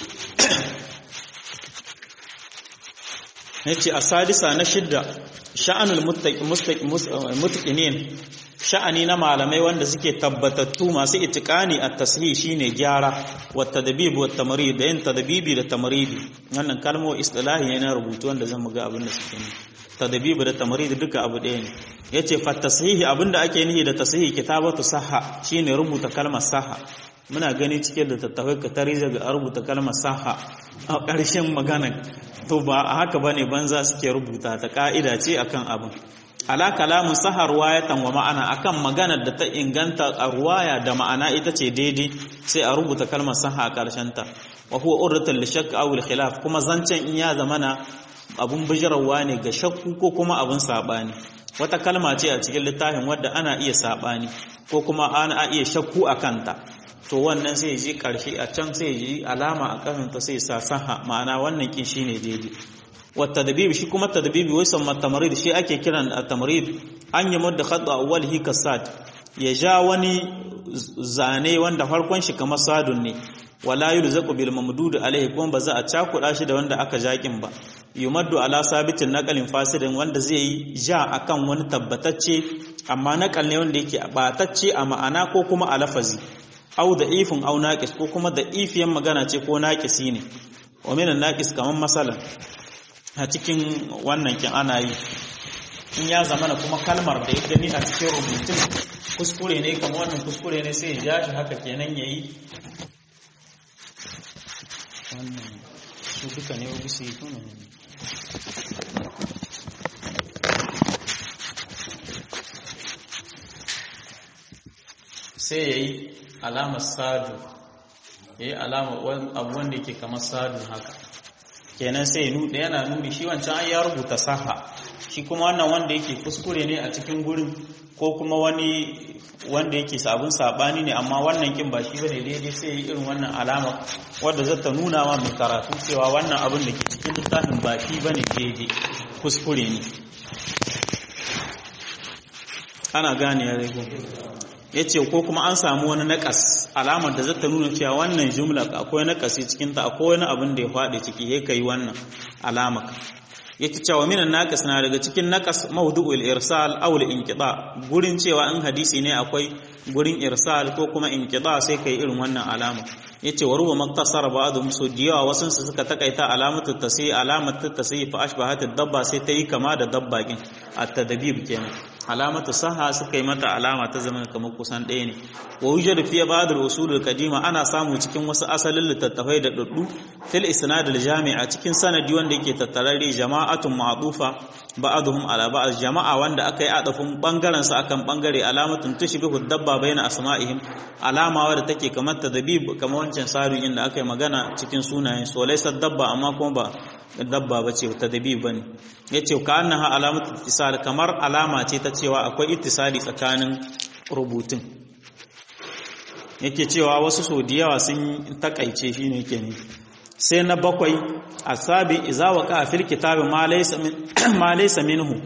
ya ce a sadisa na shidda sha'anul mutaqinin sha'ani na malamai wanda suke tabbatattu masu itikani a tasiri shine gyara wa tadbib wa tamrid da yin tadbibi da tamridi wannan kalmo istilahi ne na rubutu wanda zan ga abin da suke ne tadbib da tamrid duka abu ɗaya ne yace fa tashihi abinda ake nihi da tashihi kitabatu sahha shine rubuta kalmar sahha muna gani cikin da tattafai ka tare daga rubuta kalmar sahha a ƙarshen magana to ba haka bane banza suke rubuta ta ka'ida ce akan abin ala kalamun sahar ruwayatan wa ma'ana akan maganar da ta inganta a ruwaya da ma'ana ita ce daidai sai a rubuta kalmar saha a ƙarshen ta wa huwa urratul li shakk aw khilaf kuma zancen in ya zamana abun bijirarwa ne ga shakku ko kuma abun sabani wata kalma ce a cikin littafin wadda ana iya sabani ko kuma ana iya shakku a kanta to wannan sai ji ƙarshe a can sai ji alama a ƙasanta sai sa saha ma'ana wannan kin shine daidai والتدبيب shi kuma tadbibi wai san tamrid shi ake kiran tamrid an yi mudda khadda awwalihi kasad ya ja wani zane wanda farkon shi kamar sadun ne wala yulzaqu bil mamdud alaihi kuma ba za a cakuda shi da wanda aka jakin ba yumaddu ala sabitin naqalin fasidin wanda zai yi ja akan wani tabbatacce amma naqal ne wanda yake batacce a ma'ana ko kuma a lafazi au da ifin au naqis ko kuma da ifiyan magana ce ko naqisi ne wa min naqis kaman masalan a cikin wannan kin ana yi in ya zamana kuma kalmar da ya gani a cikin rubutun kuskure ne kamar wannan kuskure ne sai ya ja shi haka kenan yayi wannan su duka ne wa bisi kuma ne sai ya yi alamar sadu ya yi alamar abu wanda ke kamar sadu haka kenan sai nuɗe yana nuni shi wancan an ya rubuta saha shi kuma wannan wanda yake kuskure ne a cikin gurin ko kuma wani wanda yake sabon sabani ne amma wannan kin ba shi bane daidai sai yi irin wannan alama wadda za ta nuna wa mai karatu cewa wannan abin da ke cikin littafin ba shi bane daidai kuskure ne ana gane ya rego ya ce ko kuma an samu wani naƙas alamar da zata nuna cewa wannan jumla akwai naƙasi cikinta akwai wani abin da ya faɗi ciki ya kai wannan alamar yake cewa minan naqis na daga cikin naqas mawdu'ul irsal aw al-inqida gurin cewa in hadisi ne akwai gurin irsal ko kuma inqida sai kai irin wannan alama yace wa ruba maktasara ba'dhum su diyawa wasun su suka takaita alamatu tasi alamatu tasi fa ashbahat ad-dabba sai tayi kama da dabba kin at-tadbib kenan alamatu saha suka yi mata alama ta zama kamar kusan ɗaya ne wa wujadu fi ba'd al-usul al-qadima ana samu cikin wasu asalin littattafai da duddu fil isnad al-jami'a cikin sanadi wanda yake tattarare jama'atun ma'dufa ba'dhum ala ba'd jama'a wanda aka yi adafin bangaren sa akan bangare alamatun tushbihu dabba baina asma'ihim alama wadda take kamar tadbib kamar wancan saru inda aka yi magana cikin sunayen so laysa dabba amma kuma ba dabba bace tadbib bane yace ka annaha alamatu ittisal kamar alama ce ta cewa akwai ittisali tsakanin rubutun yake cewa wasu so da yawa sun takaice shine yake ne sai na bakwai asabi iza waqa fil kitabi ma laysa min ma laysa minhu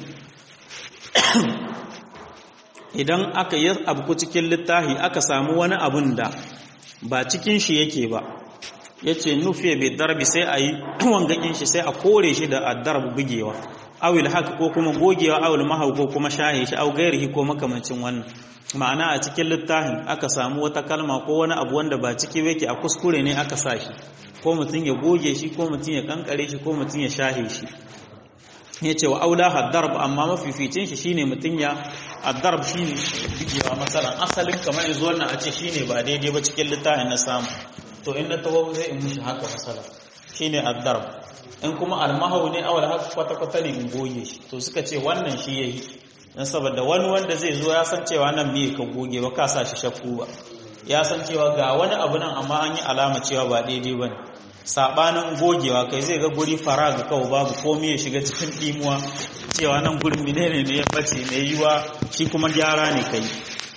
idan aka yi abu cikin littafi aka samu wani abun da ba cikin shi yake ba yace nufiya bi darbi sai ayi wangakin shi sai a kore shi da addarb bugewa awil haka ko kuma gogewa awil mahau ko kuma shahe shi au gairihi ko makamancin wannan ma'ana a cikin littafin aka samu wata kalma ko wani abu wanda ba ciki yake a kuskure ne aka sa shi ko mutum ya goge shi ko mutum ya kankare shi ko mutum ya shahe shi ya ce wa aula haddarb amma mafificin shi shine mutum ya addarb shine bigewa masalan asalin kamar yanzu wannan a ce shine ba daidai ba cikin littafin na samu to in na taho zai in mushi haka masalan shine addarb in kuma almahawu ne awal haka kwata-kwata ne in goge shi to suka ce wannan shi yayi dan saboda wani wanda zai zo ya san cewa nan bai ka goge ba ka sa shi shakku ba ya san cewa ga wani abu nan amma an yi alama cewa ba daidai bane sabanin gogewa kai zai ga guri fara ga kawo babu komai ya shiga cikin dimuwa cewa nan gurin menene ne ya bace mai yiwa shi kuma gyara ne kai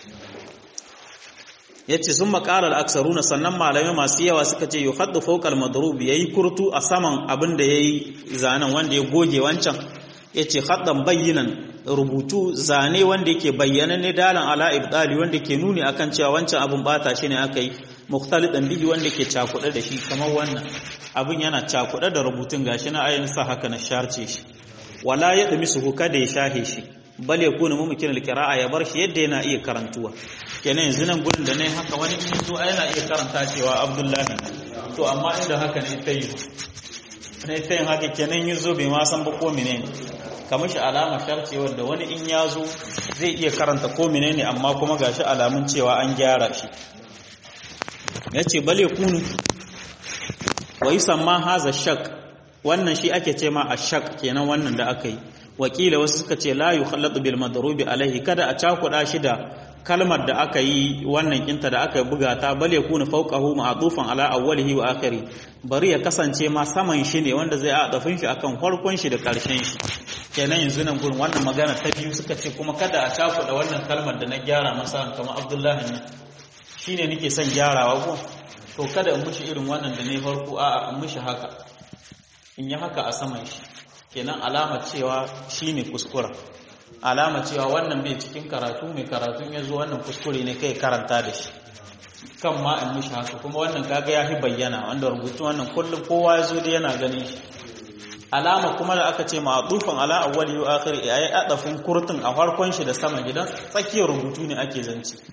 yace sun makarar aksaruna sannan malamai masu yawa suka ce yuhaddu fawqal madrub yayi kurtu a saman abin da yayi zanen wanda ya goge wancan yace haddan bayyinan rubutu zane wanda yake bayyana ne dalan ala ibdali wanda ke nuni akan cewa wancan abin bata shi ne aka yi mukhtalidan bihi wanda ke cakuɗe da shi kamar wannan abin yana cakuɗe da rubutun gashi na ayin sa haka na sharce shi wala ya dumi su kada ya shahe shi bal yakunu mumkin alqira'a ya bar shi yadda yana iya karantuwa kenan yanzu nan gurin da nayi haka wani in zo yana iya karanta cewa abdullahi to amma inda haka ne tayi ne tayin haka kenan yazo bai ma san ba ko menene kamar shi alama sharce wanda wani in ya zo zai iya karanta ko menene amma kuma gashi alamun cewa an gyara shi yace bale kunu wa yusamma haza shak wannan shi ake ce ma ashak kenan wannan da aka yi wakila wasu suka ce la yukhallatu bil madrubi alaihi kada a cakuda shi da kalmar da aka yi wannan kinta da aka buga ta bale kunu fawqahu ma'tufan ala awwalihi wa akhiri bari ya kasance ma saman shi ne wanda zai a dafin shi akan farkon shi da karshen shi kenan yanzu nan gurin wannan magana ta biyu suka ce kuma kada a cakuɗa wannan kalmar da na gyara masa kamar abdullahi ne shine nake son gyarawa ko to kada in mushi irin wannan da ne farko a'a in mushi haka in yi haka a saman shi kenan alama cewa shine kuskura alama cewa wannan bai cikin karatu mai karatu ya zo wannan kuskure ne kai karanta da shi kan ma in mushi haka kuma wannan kaga ya fi bayyana wanda rubutu wannan kullum kowa ya zo da yana ganin shi alama kuma da aka ce ma'adufan ala awwali wa akhir yayi adafin kurtun a farkon shi da sama gidan tsakiyar rubutu ne ake zance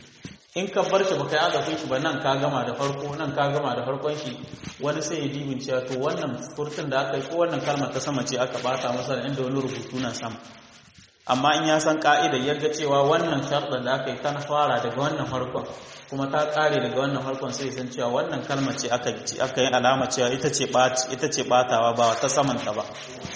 in ka bar shi baka yi azafin shi ba nan ka gama da farko nan ka gama da farkon shi wani sai ya dibin cewa to wannan furtun da aka yi ko wannan kalmar ta sama ce aka bata masa da inda wani rubutu na sama amma in ya san ka'idar yadda cewa wannan sharɗar da aka yi ta fara daga wannan farkon kuma ta ƙare daga wannan farkon sai san cewa wannan kalmar ce aka aka yi alama cewa ita ce ita ce batawa ba ta samanta ba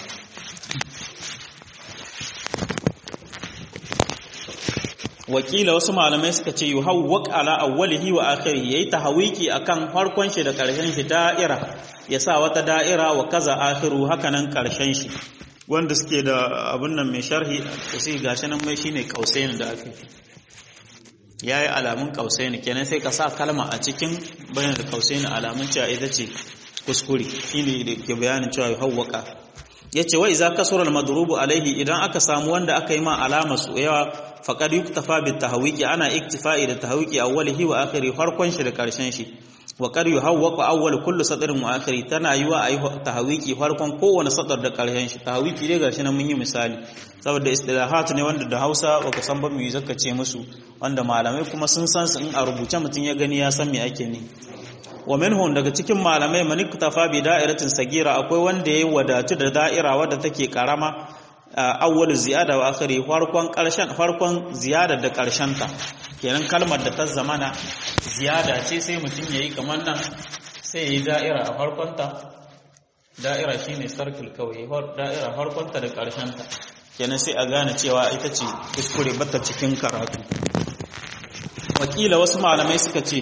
wakila wasu malamai suka ce yuhawwaq ala awwalihi wa akhirihi yayi tahawiki akan farkon shi da karshen shi da'ira ya sa wata da'ira wa kaza akhiru hakanan karshen shi wanda suke da abun nan mai sharhi to sai gashi nan mai shine kausain da aka yayi alamun kausain kenan sai ka sa kalma a cikin bayan da kausain alamun cewa ita ce kuskure shine da ke bayanin cewa yuhawwaqa yace wa iza kasura al-madrubu alaihi idan aka samu wanda aka yi ma alama su yawa faqad yuktafa bit tahwiqi ana iktifa'i da tahwiqi awwalihi wa akhiri farkon shi da karshen shi wa qad yuhawwaqu awwal kullu sadrin wa akhiri tana yiwa ayi tahwiqi farkon kowane sadar da karshen shi tahwiqi dai gashi nan mun yi misali saboda istilahat ne wanda da Hausa baka san ba mu zaka ce musu wanda malamai kuma sun san su in a rubuce mutun ya gani ya san me ake ne wa minhum daga cikin malamai man iktafa bi da'iratin sagira akwai wanda yayi wadatu da da'ira wadda take karama awwal ziyada wa akhiri farkon karshen farkon ziyada da karshen ta kenan kalmar da ta zamana ziyada ce sai mutum yayi kamar nan sai yayi da'ira a farkon ta da'ira shine circle kawai da'ira farkon ta da karshen ta kenan sai a gane cewa ita ce kuskure bata cikin karatu wakila wasu malamai suka ce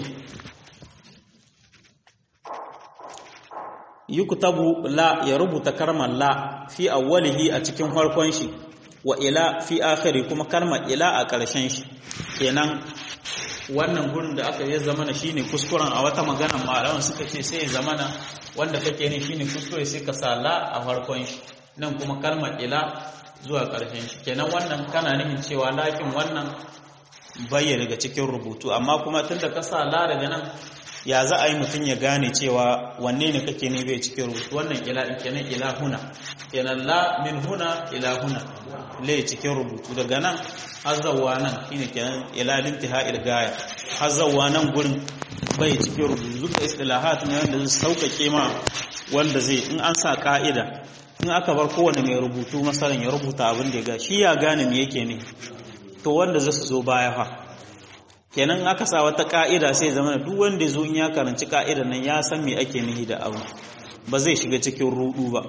yuktabu la ya rubuta kalmar la fi awwalihi a cikin farkon shi wa ila fi akhiri kuma kalmar ila a ƙarshen shi kenan wannan gurin da aka yi zamana shine kuskuren a wata magana malaman suka ce sai zamana wanda kake ne shine kuskure sai ka sa la a farkon shi nan kuma kalmar ila zuwa ƙarshen shi kenan wannan kana nufin cewa lakin wannan bayyana daga cikin rubutu amma kuma tunda ka sa la daga nan ya za a yi mutum ya gane cewa wanne ne kake ne bai cikin rubutu wannan ila in kenan ila huna kenan la min huna ila huna le cikin rubutu daga nan hazzawa nan shine kenan ila lintiha ilgaya hazzawa nan gurin bai cikin rubutu duka istilahat ne wanda zai sauƙaƙe ma wanda zai in an sa ka'ida in aka bar kowane mai rubutu masalan ya rubuta abin da ya ga shi ya gane me yake ne to wanda zai su zo baya fa kenan aka sa wata ka'ida sai zama duk wanda zo in ya karanci ka'idar nan ya san me ake nihi da abu ba zai shiga cikin rudu ba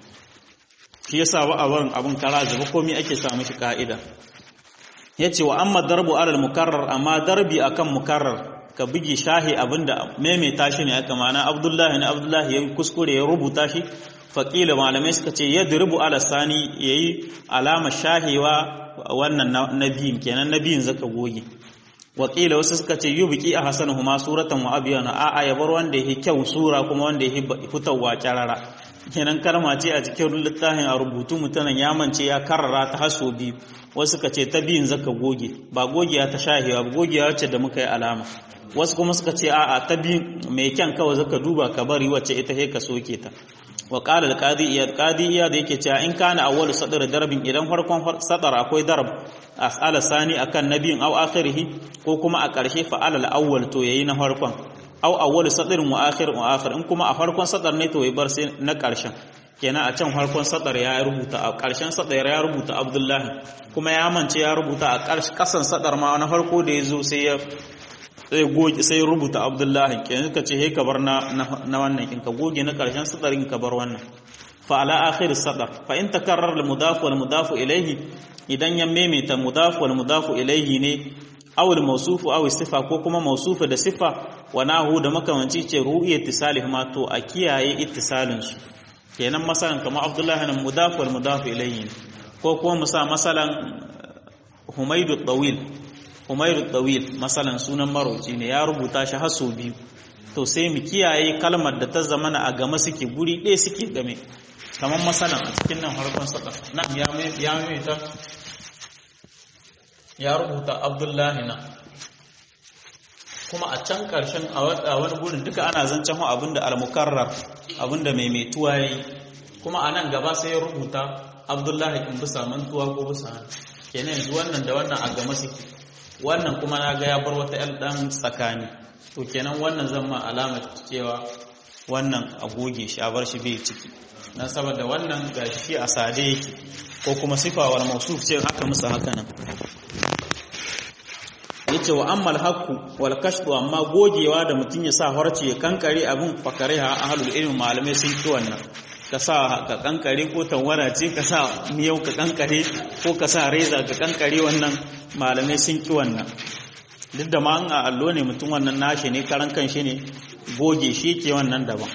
shi yasa ba a barin abin kara zuba komai ake sa mishi ka'ida yace wa amma darbu alal mukarrar amma darbi akan mukarrar ka bugi shahi abinda maimaita shi ne aka mana abdullahi ne abdullahi ya kuskure ya rubuta shi faƙila malamai suka ce ya diribu ala sani yayi alama shahewa wannan na biyun kenan na biyun zaka goge wakila wasu suka ce yubiki a hasanuhuma suratan wa abiyana a a yabar wanda yake kyau sura kuma wanda yake fitowa kyarara kenan kalma ce a cikin littafin a rubutu mutanen ya mance ya karara ta haso biyu wasu suka ce ta biyun zaka goge ba gogiya ta shahewa ba gogiya wacce da muka yi alama wasu kuma suka ce a a ta biyun mai kyan kawai zaka duba ka bari wacce ita he ka soke ta wa qala al-qadi iyad qadi iyad yake cewa in kana awwalu sadr darbin idan farkon sadar akwai darb as'ala sani akan nabiyin aw akhirih ko kuma a ƙarshe fa alal awwal to yayi na farkon aw awwalu sadrin wa akhir wa akhir in kuma a farkon sadar ne to yayi bar sai na ƙarshen kenan a can farkon sadar ya rubuta a ƙarshen sadar ya rubuta abdullahi kuma ya mance ya rubuta a ƙasan sadar ma na farko da yazo sai ya sai goge sai rubuta abdullahi kenan ka ce he ka bar na na wannan in ka goge na karshen sadarin ka bar wannan fa ala akhir sadar fa in takarrar al mudaf wal mudaf ilayhi idan ya maimaita mudaf wal mudaf ilayhi ne aw al mawsuf aw sifa ko kuma mawsuf da sifa wa nahu da makamanci ce ru'ya ittisalih ma to a kiyaye ittisalin su kenan masalan kamar abdullahi nan mudaf wal mudaf ilayhi ko kuma musa masalan humaydu tawil Umairu Dawil masalan sunan marauci ne ya rubuta shi har sau biyu to sai mu kiyaye kalmar da ta zamana a game suke guri ɗaya suke game kamar masalan a cikin nan harkon saka nan ya mai ta ya rubuta Abdullahi na kuma a can ƙarshen a wani gurin duka ana zancen abinda al-mukarrar abinda maimaituwa yayi kuma a nan gaba sai ya rubuta Abdullahi in bisa mantuwa ko bisa kenan yanzu wannan da wannan a game suke wannan kuma na ga ya bar wata yan dan tsakani to kenan wannan zan ma alama cewa wannan a goge shi a bar shi bai ciki dan saboda wannan gashi shi a sade yake ko kuma sifawar mausuf ce haka musu haka nan yace wa ammal haqqu wal kashfu amma gogewa da mutun ya sa harce ya kankare abin fakare ha ahlul ilmi malamai sun ki wannan ka sa ka kankare ko tawara ce ka sa miyau ka kankare ko ka sa reza ka kankare wannan malamai sun ki wannan duk da ma an a allo ne mutum wannan nashi ne karan kanshi ne goge shi ke wannan daban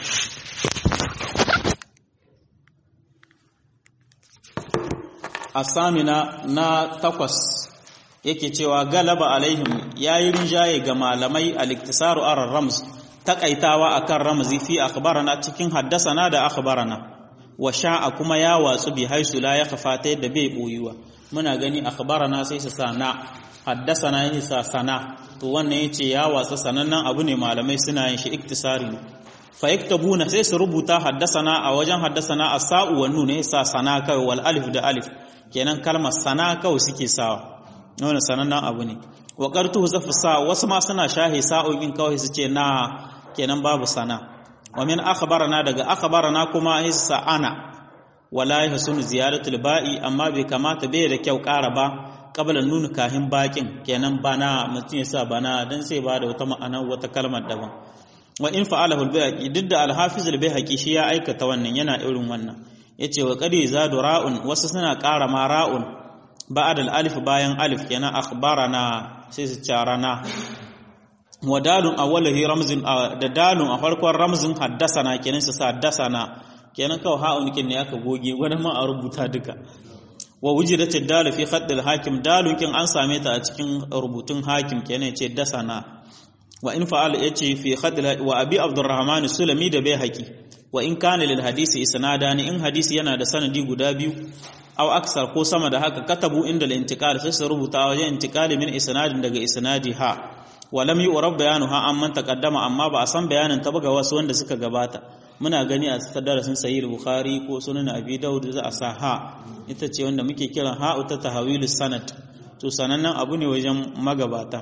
asamina na takwas yake cewa galaba alaihim yayi rinjaye ga malamai al-iktisaru ar rams takaitawa akan ramzi fi akhbarana cikin haddasana da akhbarana wa sha'a kuma ya watsu bi haisu la ya kafata yadda bai boyuwa muna gani akhbarana sai su sana haddasana yin sa sana to wannan yace ya watsa sanannen abu ne malamai suna yin shi iktisari fa yaktabuna sai su rubuta haddasana a wajen haddasana as-sa'u wa nun ne sa sana kai wal alif da alif kenan kalmar sana kawai suke sawa wannan sanannen abu ne wa qartu zafu sa wasu ma suna shahi sa'o'in kawai su ce na kenan babu sana wa min akhbarana daga akhbarana kuma hissa ana wala yahsunu ziyaratul ba'i amma bai kamata bai da kyau ƙara ba qabla nun kahin bakin kenan bana mutum ya sa bana dan sai ba da wata ma'ana wata kalmar daban wa in fa'alahu al-bayhaqi duk da al-hafiz al-bayhaqi shi ya aikata wannan yana irin wannan yace wa qadi zadu ra'un wasu suna ƙara ma ra'un ba'ad al-alif bayan alif kenan akhbarana sai su carana wa dalun awwalihi ramzin da dalun a farkon ramzin haddasana kenan su sa haddasana kenan kawai ha'un kin ne aka goge wani ma a rubuta duka wa wujidat ad-dal fi khatt al-hakim dalun kin an same ta a cikin rubutun hakim kenan yace dasana wa in fa'al yace fi khatt wa abi abdurrahman sulami da bai haqi wa in kana lil hadisi isnadani in hadisi yana da sanadi guda biyu aw aksar ko sama da haka katabu inda al-intiqal sai su rubuta wajen intiqali min isnadin daga isnadi ha wa lam yu'rab bayanuha amman taqaddama amma ba a san bayanin ta ga wasu wanda suka gabata muna gani a darasin sahih bukhari ko sunan abi daud za a sa ha ita ce wanda muke kiran ha ta tahawil sanad to sanannen abu ne wajen magabata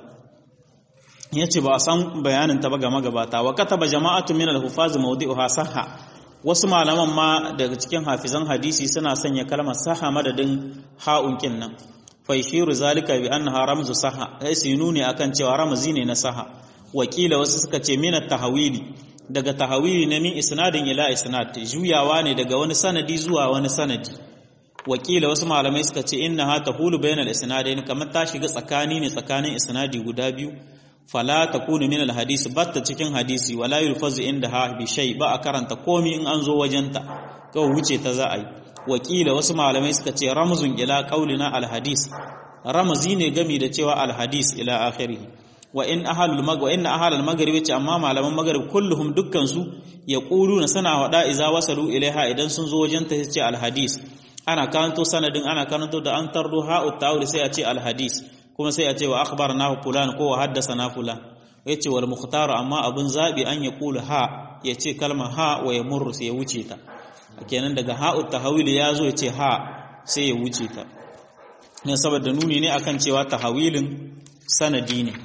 yace ba a san bayanin ta ga magabata wa kataba jama'atu min al-hufaz mawdi'uha sahha wasu malaman ma daga cikin hafizan hadisi suna sanya kalmar saha madadin ha'un nan faishiru zalika bi annaha ramzu saha sai su nuni akan cewa ramzi ne na saha wakila wasu suka ce min tahawili daga tahawili na min isnadin ila isnad juyawa ne daga wani sanadi zuwa wani sanadi wakila wasu malamai suka ce innaha tahulu bainal isnadain kamar ta shiga tsakani ne tsakanin isnadi guda biyu fala takunu min alhadisi batta cikin hadisi wala yulfazu indaha bi shay ba a karanta komi in an zo wajenta kawai wuce ta za a yi wakila wasu malamai suka ce ramzun ila qaulina alhadis ramzi ne gami da cewa alhadis ila akhirih wa in ahlul mag wa in ahlul maghrib ce amma malaman maghrib kulluhum dukkan su yaquluna sana wada iza wasalu ilaiha idan sun zo wajenta sai ce alhadis ana karanto sanadin ana karanto da an tardo ha'ut ta'awul sai a ce alhadis kuma sai a ce wa akhbarnahu fulan ko wa haddathana fulan yace wal mukhtar amma abun zabi an ya kula ha yace kalma ha wa ya murru sai ya wuce ta kenan daga ha'u tahawil ya zo yace ha sai ya wuce ta ne saboda nuni ne akan cewa tahawilin sanadi ne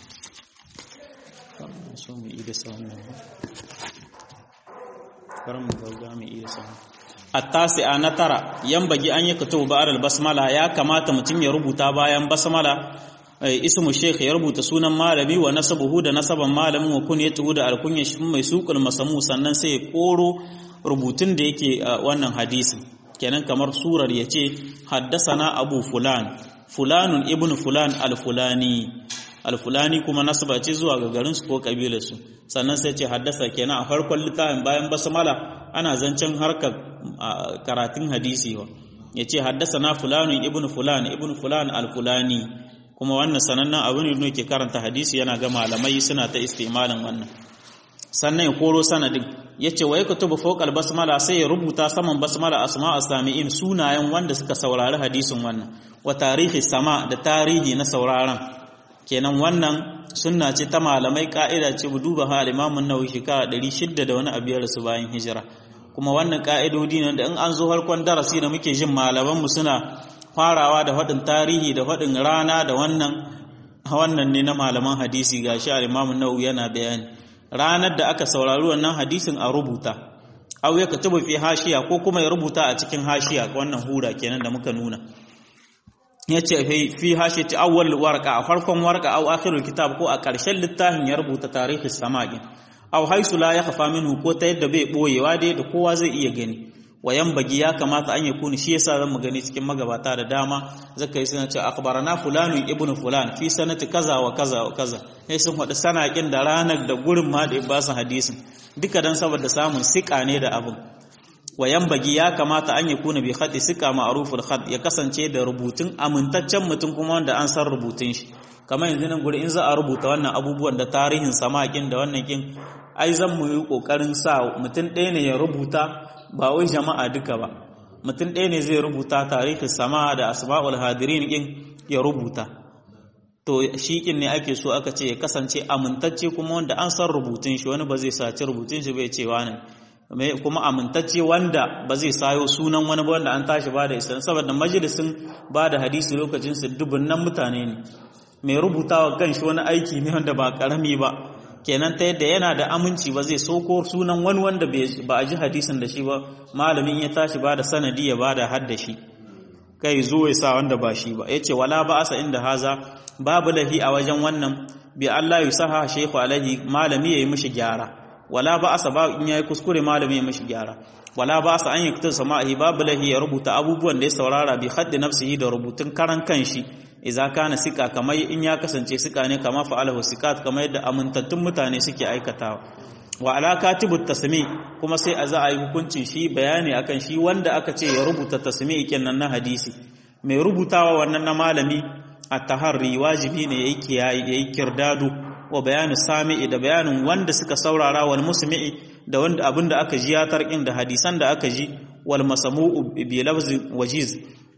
so mu yi da sauna karam ga mu iya sauna التاسعة نترى ينبغي أن يكتب بعد البسملة يا كما تمتم يربط بايان بسملة اسم الشيخ يربط سونا مالمي ونسبه da nasaban malamin wa kunyatuhu da alkunya shi mai suqul masamu sannan sai ya koro rubutun da yake wannan hadisi kenan kamar surar yace haddasana abu fulan fulanun ibnu fulan al-fulani al-fulani kuma nasaba ce zuwa ga garin su ko kabilar su sannan sai ce haddasa kenan a farkon littafin bayan basmala ana zancen harkar karatun hadisi wa ya ce haddasa na fulanun ibn fulan ibn fulan al-fulani kuma wannan sanannen abu ne ke karanta hadisi yana ga malamai suna ta istimalin wannan sannan ya koro sanadin ya ce wa ya kutubu fokal basmala sai ya rubuta saman basmala asma sami'in sunayen wanda suka saurari hadisin wannan wa tarihi sama da tarihi na sauraron kenan wannan sunna ce ta malamai ka'ida ce duba ha al-imamun nawawi shekara 600 da wani abiyar su bayan hijira kuma wannan ka'idodi ne da in an zo harkon darasi da muke jin malaman mu suna farawa da faɗin tarihi da faɗin rana da wannan wannan ne na malaman hadisi gashi al-Imam an-Nawawi yana bayani ranar da aka saurari wannan hadisin a rubuta aw ya katubu fi hashiya ko kuma ya rubuta a cikin hashiya wannan hura kenan da muka nuna yace fi hashiyati awwal warqa a farkon warqa aw akhirul kitab ko a ƙarshen littafin ya rubuta tarihi sama'i aw haisu la yakhfa minhu ko ta yadda bai boyewa dai da kowa zai iya gani wayan bagi ya kamata an yakuni shi yasa zan mu gani cikin magabata da dama zaka yi suna cewa akhbarana fulanu ibnu fulan fi sanati kaza wa kaza wa kaza sai sun faɗi sanakin da ranar da gurin ma da ba su hadisin duka dan saboda samun sika ne da abin wayan bagi ya kamata an yakuna bi khati sika ma'ruful khat ya kasance da rubutun amintaccen mutum kuma wanda an san rubutun shi kamar yanzu nan guri in za a rubuta wannan abubuwan da tarihin samakin da wannan kin ai zan mu yi kokarin sa mutum ɗaya ne ya rubuta ba wai jama'a duka ba mutum ɗaya ne zai rubuta tarihin sama da asma'ul hadirin ɗin ya rubuta to shi ƙin ne ake so aka ce ya kasance amintacce kuma wanda an san rubutun shi wani ba zai saci rubutun shi bai ce wani kuma amintacce wanda ba zai sayo sunan wani ba wanda an tashi ba da isa saboda majalisin ba da hadisi lokacin su dubunnan mutane ne mai rubutawa kan shi wani aiki ne wanda ba karami ba kenan ta yadda yana da aminci ba zai soko sunan wani wanda ba a ji hadisin da shi ba malamin ya tashi ba da sanadi ya ba da hadda shi kai zo ya sa wanda ba shi ba ya ce wala ba asa inda haza babu lahi a wajen wannan bi Allah ya saha shehu alaihi malami ya yi mishi gyara wala ba asa ba in yayi kuskure malami ya mishi gyara wala ba asa an yi kutar sama'i babu lahi ya rubuta abubuwan da ya saurara bi haddi nafsihi da rubutun karan kanshi idza kana sika kamar in ya kasance sika ne kama fa'alahu sikat kamar yadda amintattun mutane suke aikatawa wa ala katibut tasmi kuma sai a za a yi hukuncin shi bayani akan shi wanda aka ce ya rubuta tasmi kenan na hadisi mai rubutawa wannan na malami at-taharri wajibi ne yayi kiyaye yayi kirdadu wa bayanu sami'i da bayanin wanda suka saurara wal musmi'i da wanda abinda aka ji ya tarkin da hadisan da aka ji wal masamu'u bi lafzi wajiz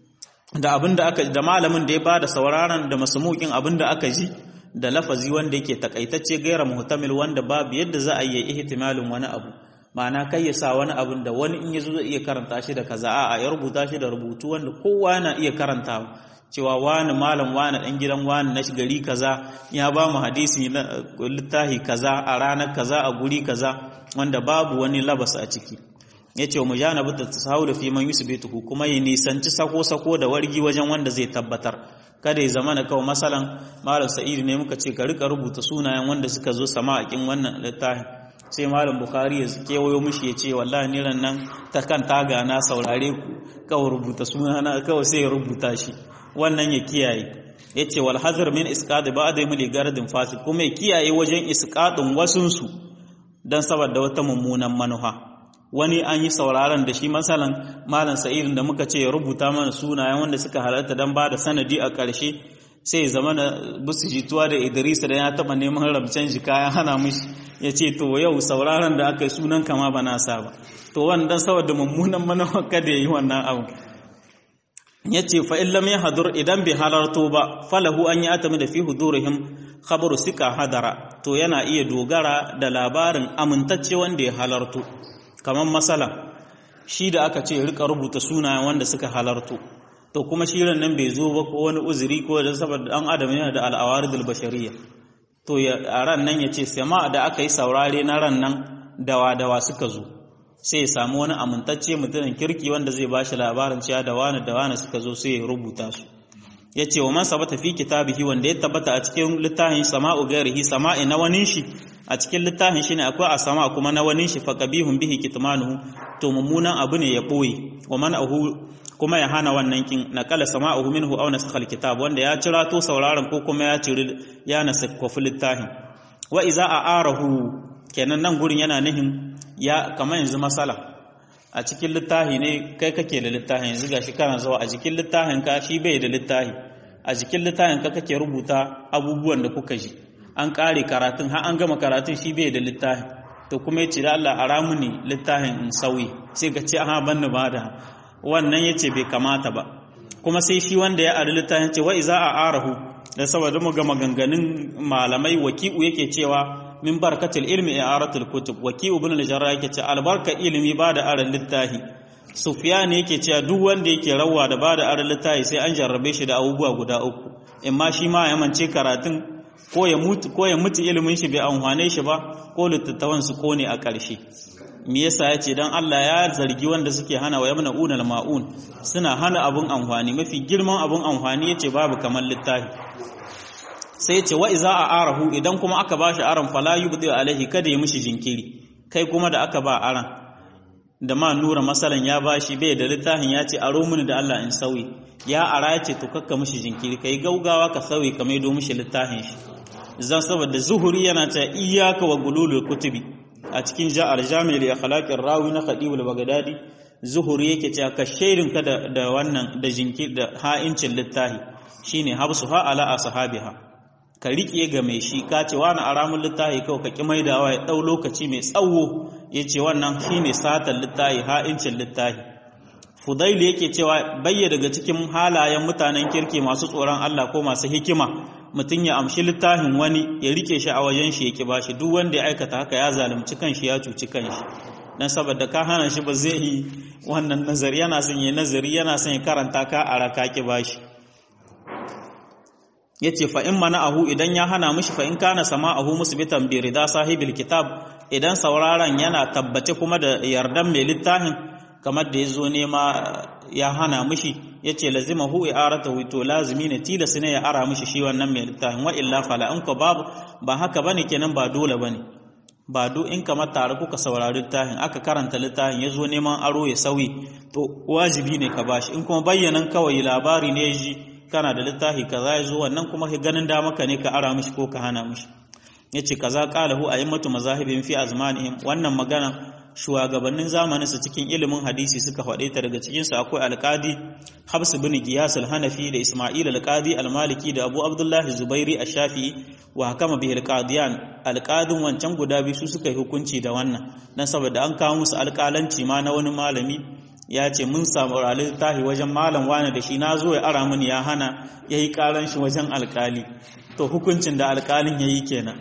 da abin da aka da malamin da ya bada sauraron da masumukin abin da aka ji da lafazi wanda yake takaitacce gaira muhtamil wanda babu yadda za a yi ihtimalin wani abu ma'ana kai ya sa wani abin da wani in yazo zai iya karanta shi da kaza a'a ya rubuta shi da rubutu wanda kowa yana iya karantawa cewa wani malam wani dan gidan wani na gari kaza ya ba mu hadisi na littahi kaza a ranar kaza a guri kaza wanda babu wani labas a ciki ya ce wa mujanabu ta tasawulu fi man yusbituhu kuma ya nisanci sako-sako da wargi wajen wanda zai tabbatar kada ya zama na kawai masalan malam sa'id ne muka ce ka rika rubuta sunayen wanda suka zo sama a kin wannan littafin sai malam bukhari ya kewayo mishi ya ce wallahi ni ran nan ta kan taga na saurare ku kawai rubuta sunana kawai sai ya rubuta shi wannan ya kiyaye ya ce wal hazar min isqad ba'da mili garadin fasid kuma ya kiyaye wajen isqadin wasunsu dan saboda wata mummunan manufa wani an yi sauraron da shi masalan malam sa'irin da muka ce ya rubuta mana sunayen wanda suka halarta don ba da sanadi a ƙarshe sai zama na busu jituwa da idrisa da ya taɓa neman rabcen jika ya hana mishi ya ce to yau sauraron da aka yi sunan kama ba na sa ba to wannan saboda mummunan manufa kada ya yi wannan abu ya ce fa'in lam ya hadur idan bai halarto ba falahu an yi atami da fi hudurihim khabaru sika hadara to yana iya dogara da labarin amintacce wanda ya halarto kamar masala shi da aka ce rika rubuta sunayen wanda suka halarto to kuma shirin nan bai zo ba ko wani uzuri ko da saboda dan adam yana da al'awaridul bashariyya to a ran nan yace sama da aka yi saurare na ran nan dawa dawa suka zo sai ya samu wani amintacce mutumin kirki wanda zai bashi labarin cewa da wani da wani suka zo sai ya rubuta su yace wa man sabata fi kitabihi wanda ya tabbata a cikin littafin sama'u gairihi sama'i na wani shi a cikin littafin shi ne akwai a sama kuma na wani shi fa qabihun bihi kitmanuhu to mummunan abu ne ya boye wa man ahu kuma ya hana wannan kin naqala sama'uhu minhu aw nasakha alkitab wanda ya cira to sauraron ko kuma ya ciri ya nasakha littafin wa iza a'arahu kenan nan gurin yana nihin ya kamar yanzu masala a cikin littafi ne kai kake da littafin yanzu gashi kana zuwa a cikin littafin ka shi bai da littafi a cikin littafin ka kake rubuta abubuwan da kuka ji an kare karatun har an gama karatun shi bai da littafin to kuma ya ce da Allah a ramu ne littafin in sauyi sai ka ce aha banni ba da wannan ya ce bai kamata ba kuma sai shi wanda ya ari littafin ce wa iza a arahu da saboda mu ga maganganun malamai waki'u yake cewa min barkatul ilmi i'aratul kutub waki'u ibn al-jarrah yake ce albarka ilimi ba da aran littafi sufyan yake cewa duk wanda yake rawa da ba da aran littafi sai an jarrabe shi da abubuwa guda uku in ma shi ma ya mance karatun ko ya mutu ko ya mutu ilimin shi bai amfane shi ba ko littattafan su kone a ƙarshe me yasa ya ce dan Allah ya zargi wanda suke hana wa yamna unal ma'un suna hana abun amfani mafi girman abun amfani yace babu kamar littafi sai ya ce wa iza a arahu idan kuma aka bashi aran fala yubdi alaihi kada ya mishi jinkiri kai kuma da aka ba aran da ma nura masalan ya bashi bai da littafin ya ce aro mini da Allah in sauyi ya ara ya ce to kakka mishi jinkiri kai gaugawa ka sauyi ka maido mishi littafin shi zan saboda zuhuri yana ta iyaka wa gululul kutubi a cikin ja'ar jami'i li akhlaqir rawi na khadibul bagdadi zuhuri yake cewa ka shairin ka da, da wannan da jinkir da ha'incin littafi shine habsu ha ala ashabiha ka riƙe ga mai shi ka ce wani aramun littafi kawai ka ƙi maidawa ya ɗau lokaci mai tsawo ya ce wannan shi ne satan littafi ha'incin littafi fudailu yake cewa bayya daga cikin halayen mutanen kirki masu tsoron Allah ko masu hikima mutum ya amshi littafin wani ya rike shi a wajen shi ya ƙi bashi duk wanda ya aikata haka ya zalunci kanshi ya cuci kanshi dan saboda ka hana shi ba zai yi wannan nazari yana son ya nazari yana son ya karanta ka a raka ƙi bashi ya ce fa'in mana ahu idan ya hana mishi fa'in kana sama ahu musbitan bi rida sahibil kitab idan sauraron yana tabbace kuma da yardan mai littafin kamar da ya zo nema ya hana mishi ya ce lazima hu i'arata to lazimi ne tilas ne ya ara mishi shi wannan mai littafin wa illa fala in ko babu ba haka bane kenan ba dole bane ba do in kamar tare kuka saurari littafin aka karanta littafin ya zo neman aro ya sauyi to wajibi ne ka bashi in kuma bayyanan kawai labari ne ya ji kana da littafi kaza ya zo wannan kuma ka ganin da maka ne ka ara mishi ko ka hana mishi yace kaza qalahu a'immatu mazahibin fi azmanihim wannan magana shugabannin zamanin su cikin ilimin hadisi suka faɗe ta daga cikin su akwai alqadi Habs bin Giyas al-Hanafi da Isma'il al-Qadi al-Maliki da Abu Abdullah Zubairi ash-Shafi'i wa hakama bihi al-Qadiyan alqadin wancan guda biyu su suka yi hukunci da wannan dan saboda an kawo musu alƙalanci ma na wani malami ya ce mun samu littafi wajen malam wani da shi na zo ya ara mini ya hana ya yi karan shi wajen alkali to hukuncin da alkalin ya yi kenan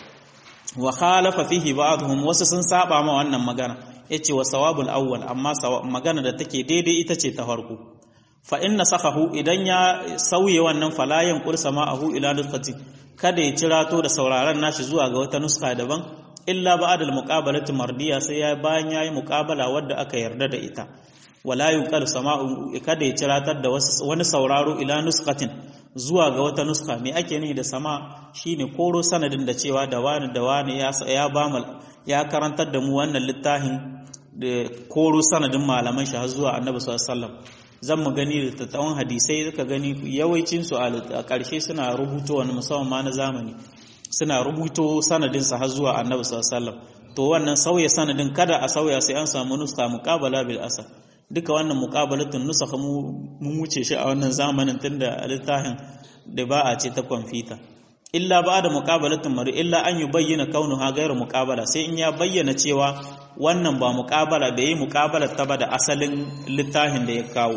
wa khalafa fihi ba'dhum wasu sun saba ma wannan magana yace wa sawabul awwal amma magana da take daidai ita ce ta farko fa inna sakahu idan ya sauye wannan falayan qursa ma'ahu ila nuskhati kada ya cirato da sauraron nashi zuwa ga wata nuska daban illa ba'da al-muqabalati mardiya sai ya bayan yayi muqabala wadda aka yarda da ita wala yunqal sama'u kada ya ciratar da wani sauraro ila nuskatin zuwa ga wata nuska me ake nihi da sama shine koro sanadin da cewa da wani da wani ya ya ba ya karantar da mu wannan littafin da koro sanadin malaman shi har zuwa annabi sallallahu alaihi wasallam zan mu gani da tattawan hadisai zaka gani yawancin su a ƙarshe suna rubuto wani musamman ma na zamani suna rubuto sanadin sa har zuwa annabi sallallahu alaihi wasallam to wannan sauya sanadin kada a sauya sai an samu nuska muqabala bil asal duka wannan muqabalatun nusakha mu mun wuce shi a wannan zamanin tunda littafin da ba a ce ta kwamfuta illa ba da muqabalatun mari illa an yubayyana kaunuha ghayru muqabala sai in ya bayyana cewa wannan ba muqabala bai yi muqabala ta ba da asalin littafin da ya kawo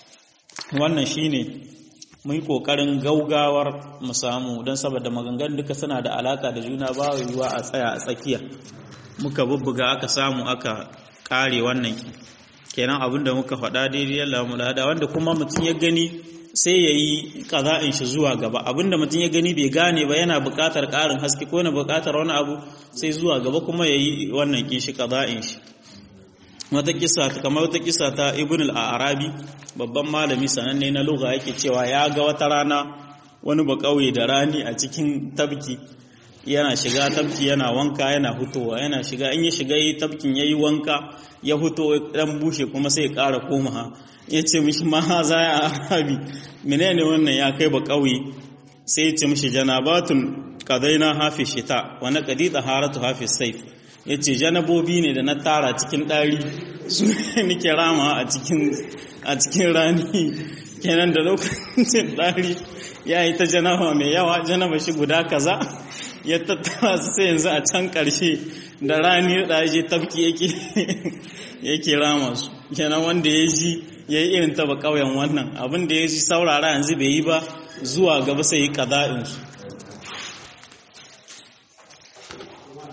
wannan shine mun yi kokarin gaugawar mu samu don saboda maganganun duka suna da alaka da juna ba yiwuwa a tsaya a tsakiya muka bubbuga aka samu aka kare wannan kenan abin da muka faɗa daidai Allah mu da wanda kuma mutum ya gani sai ya yi ƙaza'in shi zuwa gaba abinda mutum ya gani bai gane ba yana buƙatar ƙarin haske ko yana buƙatar wani abu sai zuwa gaba kuma ya yi wannan kin shi ƙaza'in shi wata kisa kamar wata kisa ta ibn al-arabi babban malami sananne na lugha yake cewa ya ga wata rana wani ba kauye da rani a cikin tabki yana shiga tabki yana wanka yana hutowa yana shiga in ya shiga yi tabkin yayi wanka ya huto dan bushe kuma sai ya ƙara koma ya ce mishi ma za ya arabi menene wannan ya kai ba kauye sai ya ce mishi janabatun qadaina hafi shita wa naqdi taharatu hafi sayf ya ce janabobi ne da na tara cikin ɗari su ne nike rama a cikin rani kenan da lokacin ɗari ya yi ta janaba mai yawa janaba shi guda kaza ya tattara su sai yanzu a can ƙarshe da rani da je tafki yake rama su kenan wanda ya ji ya yi irin taba ƙauyen wannan abin da ya ji saurara yanzu bai yi ba zuwa gaba sai yi ƙaza'insu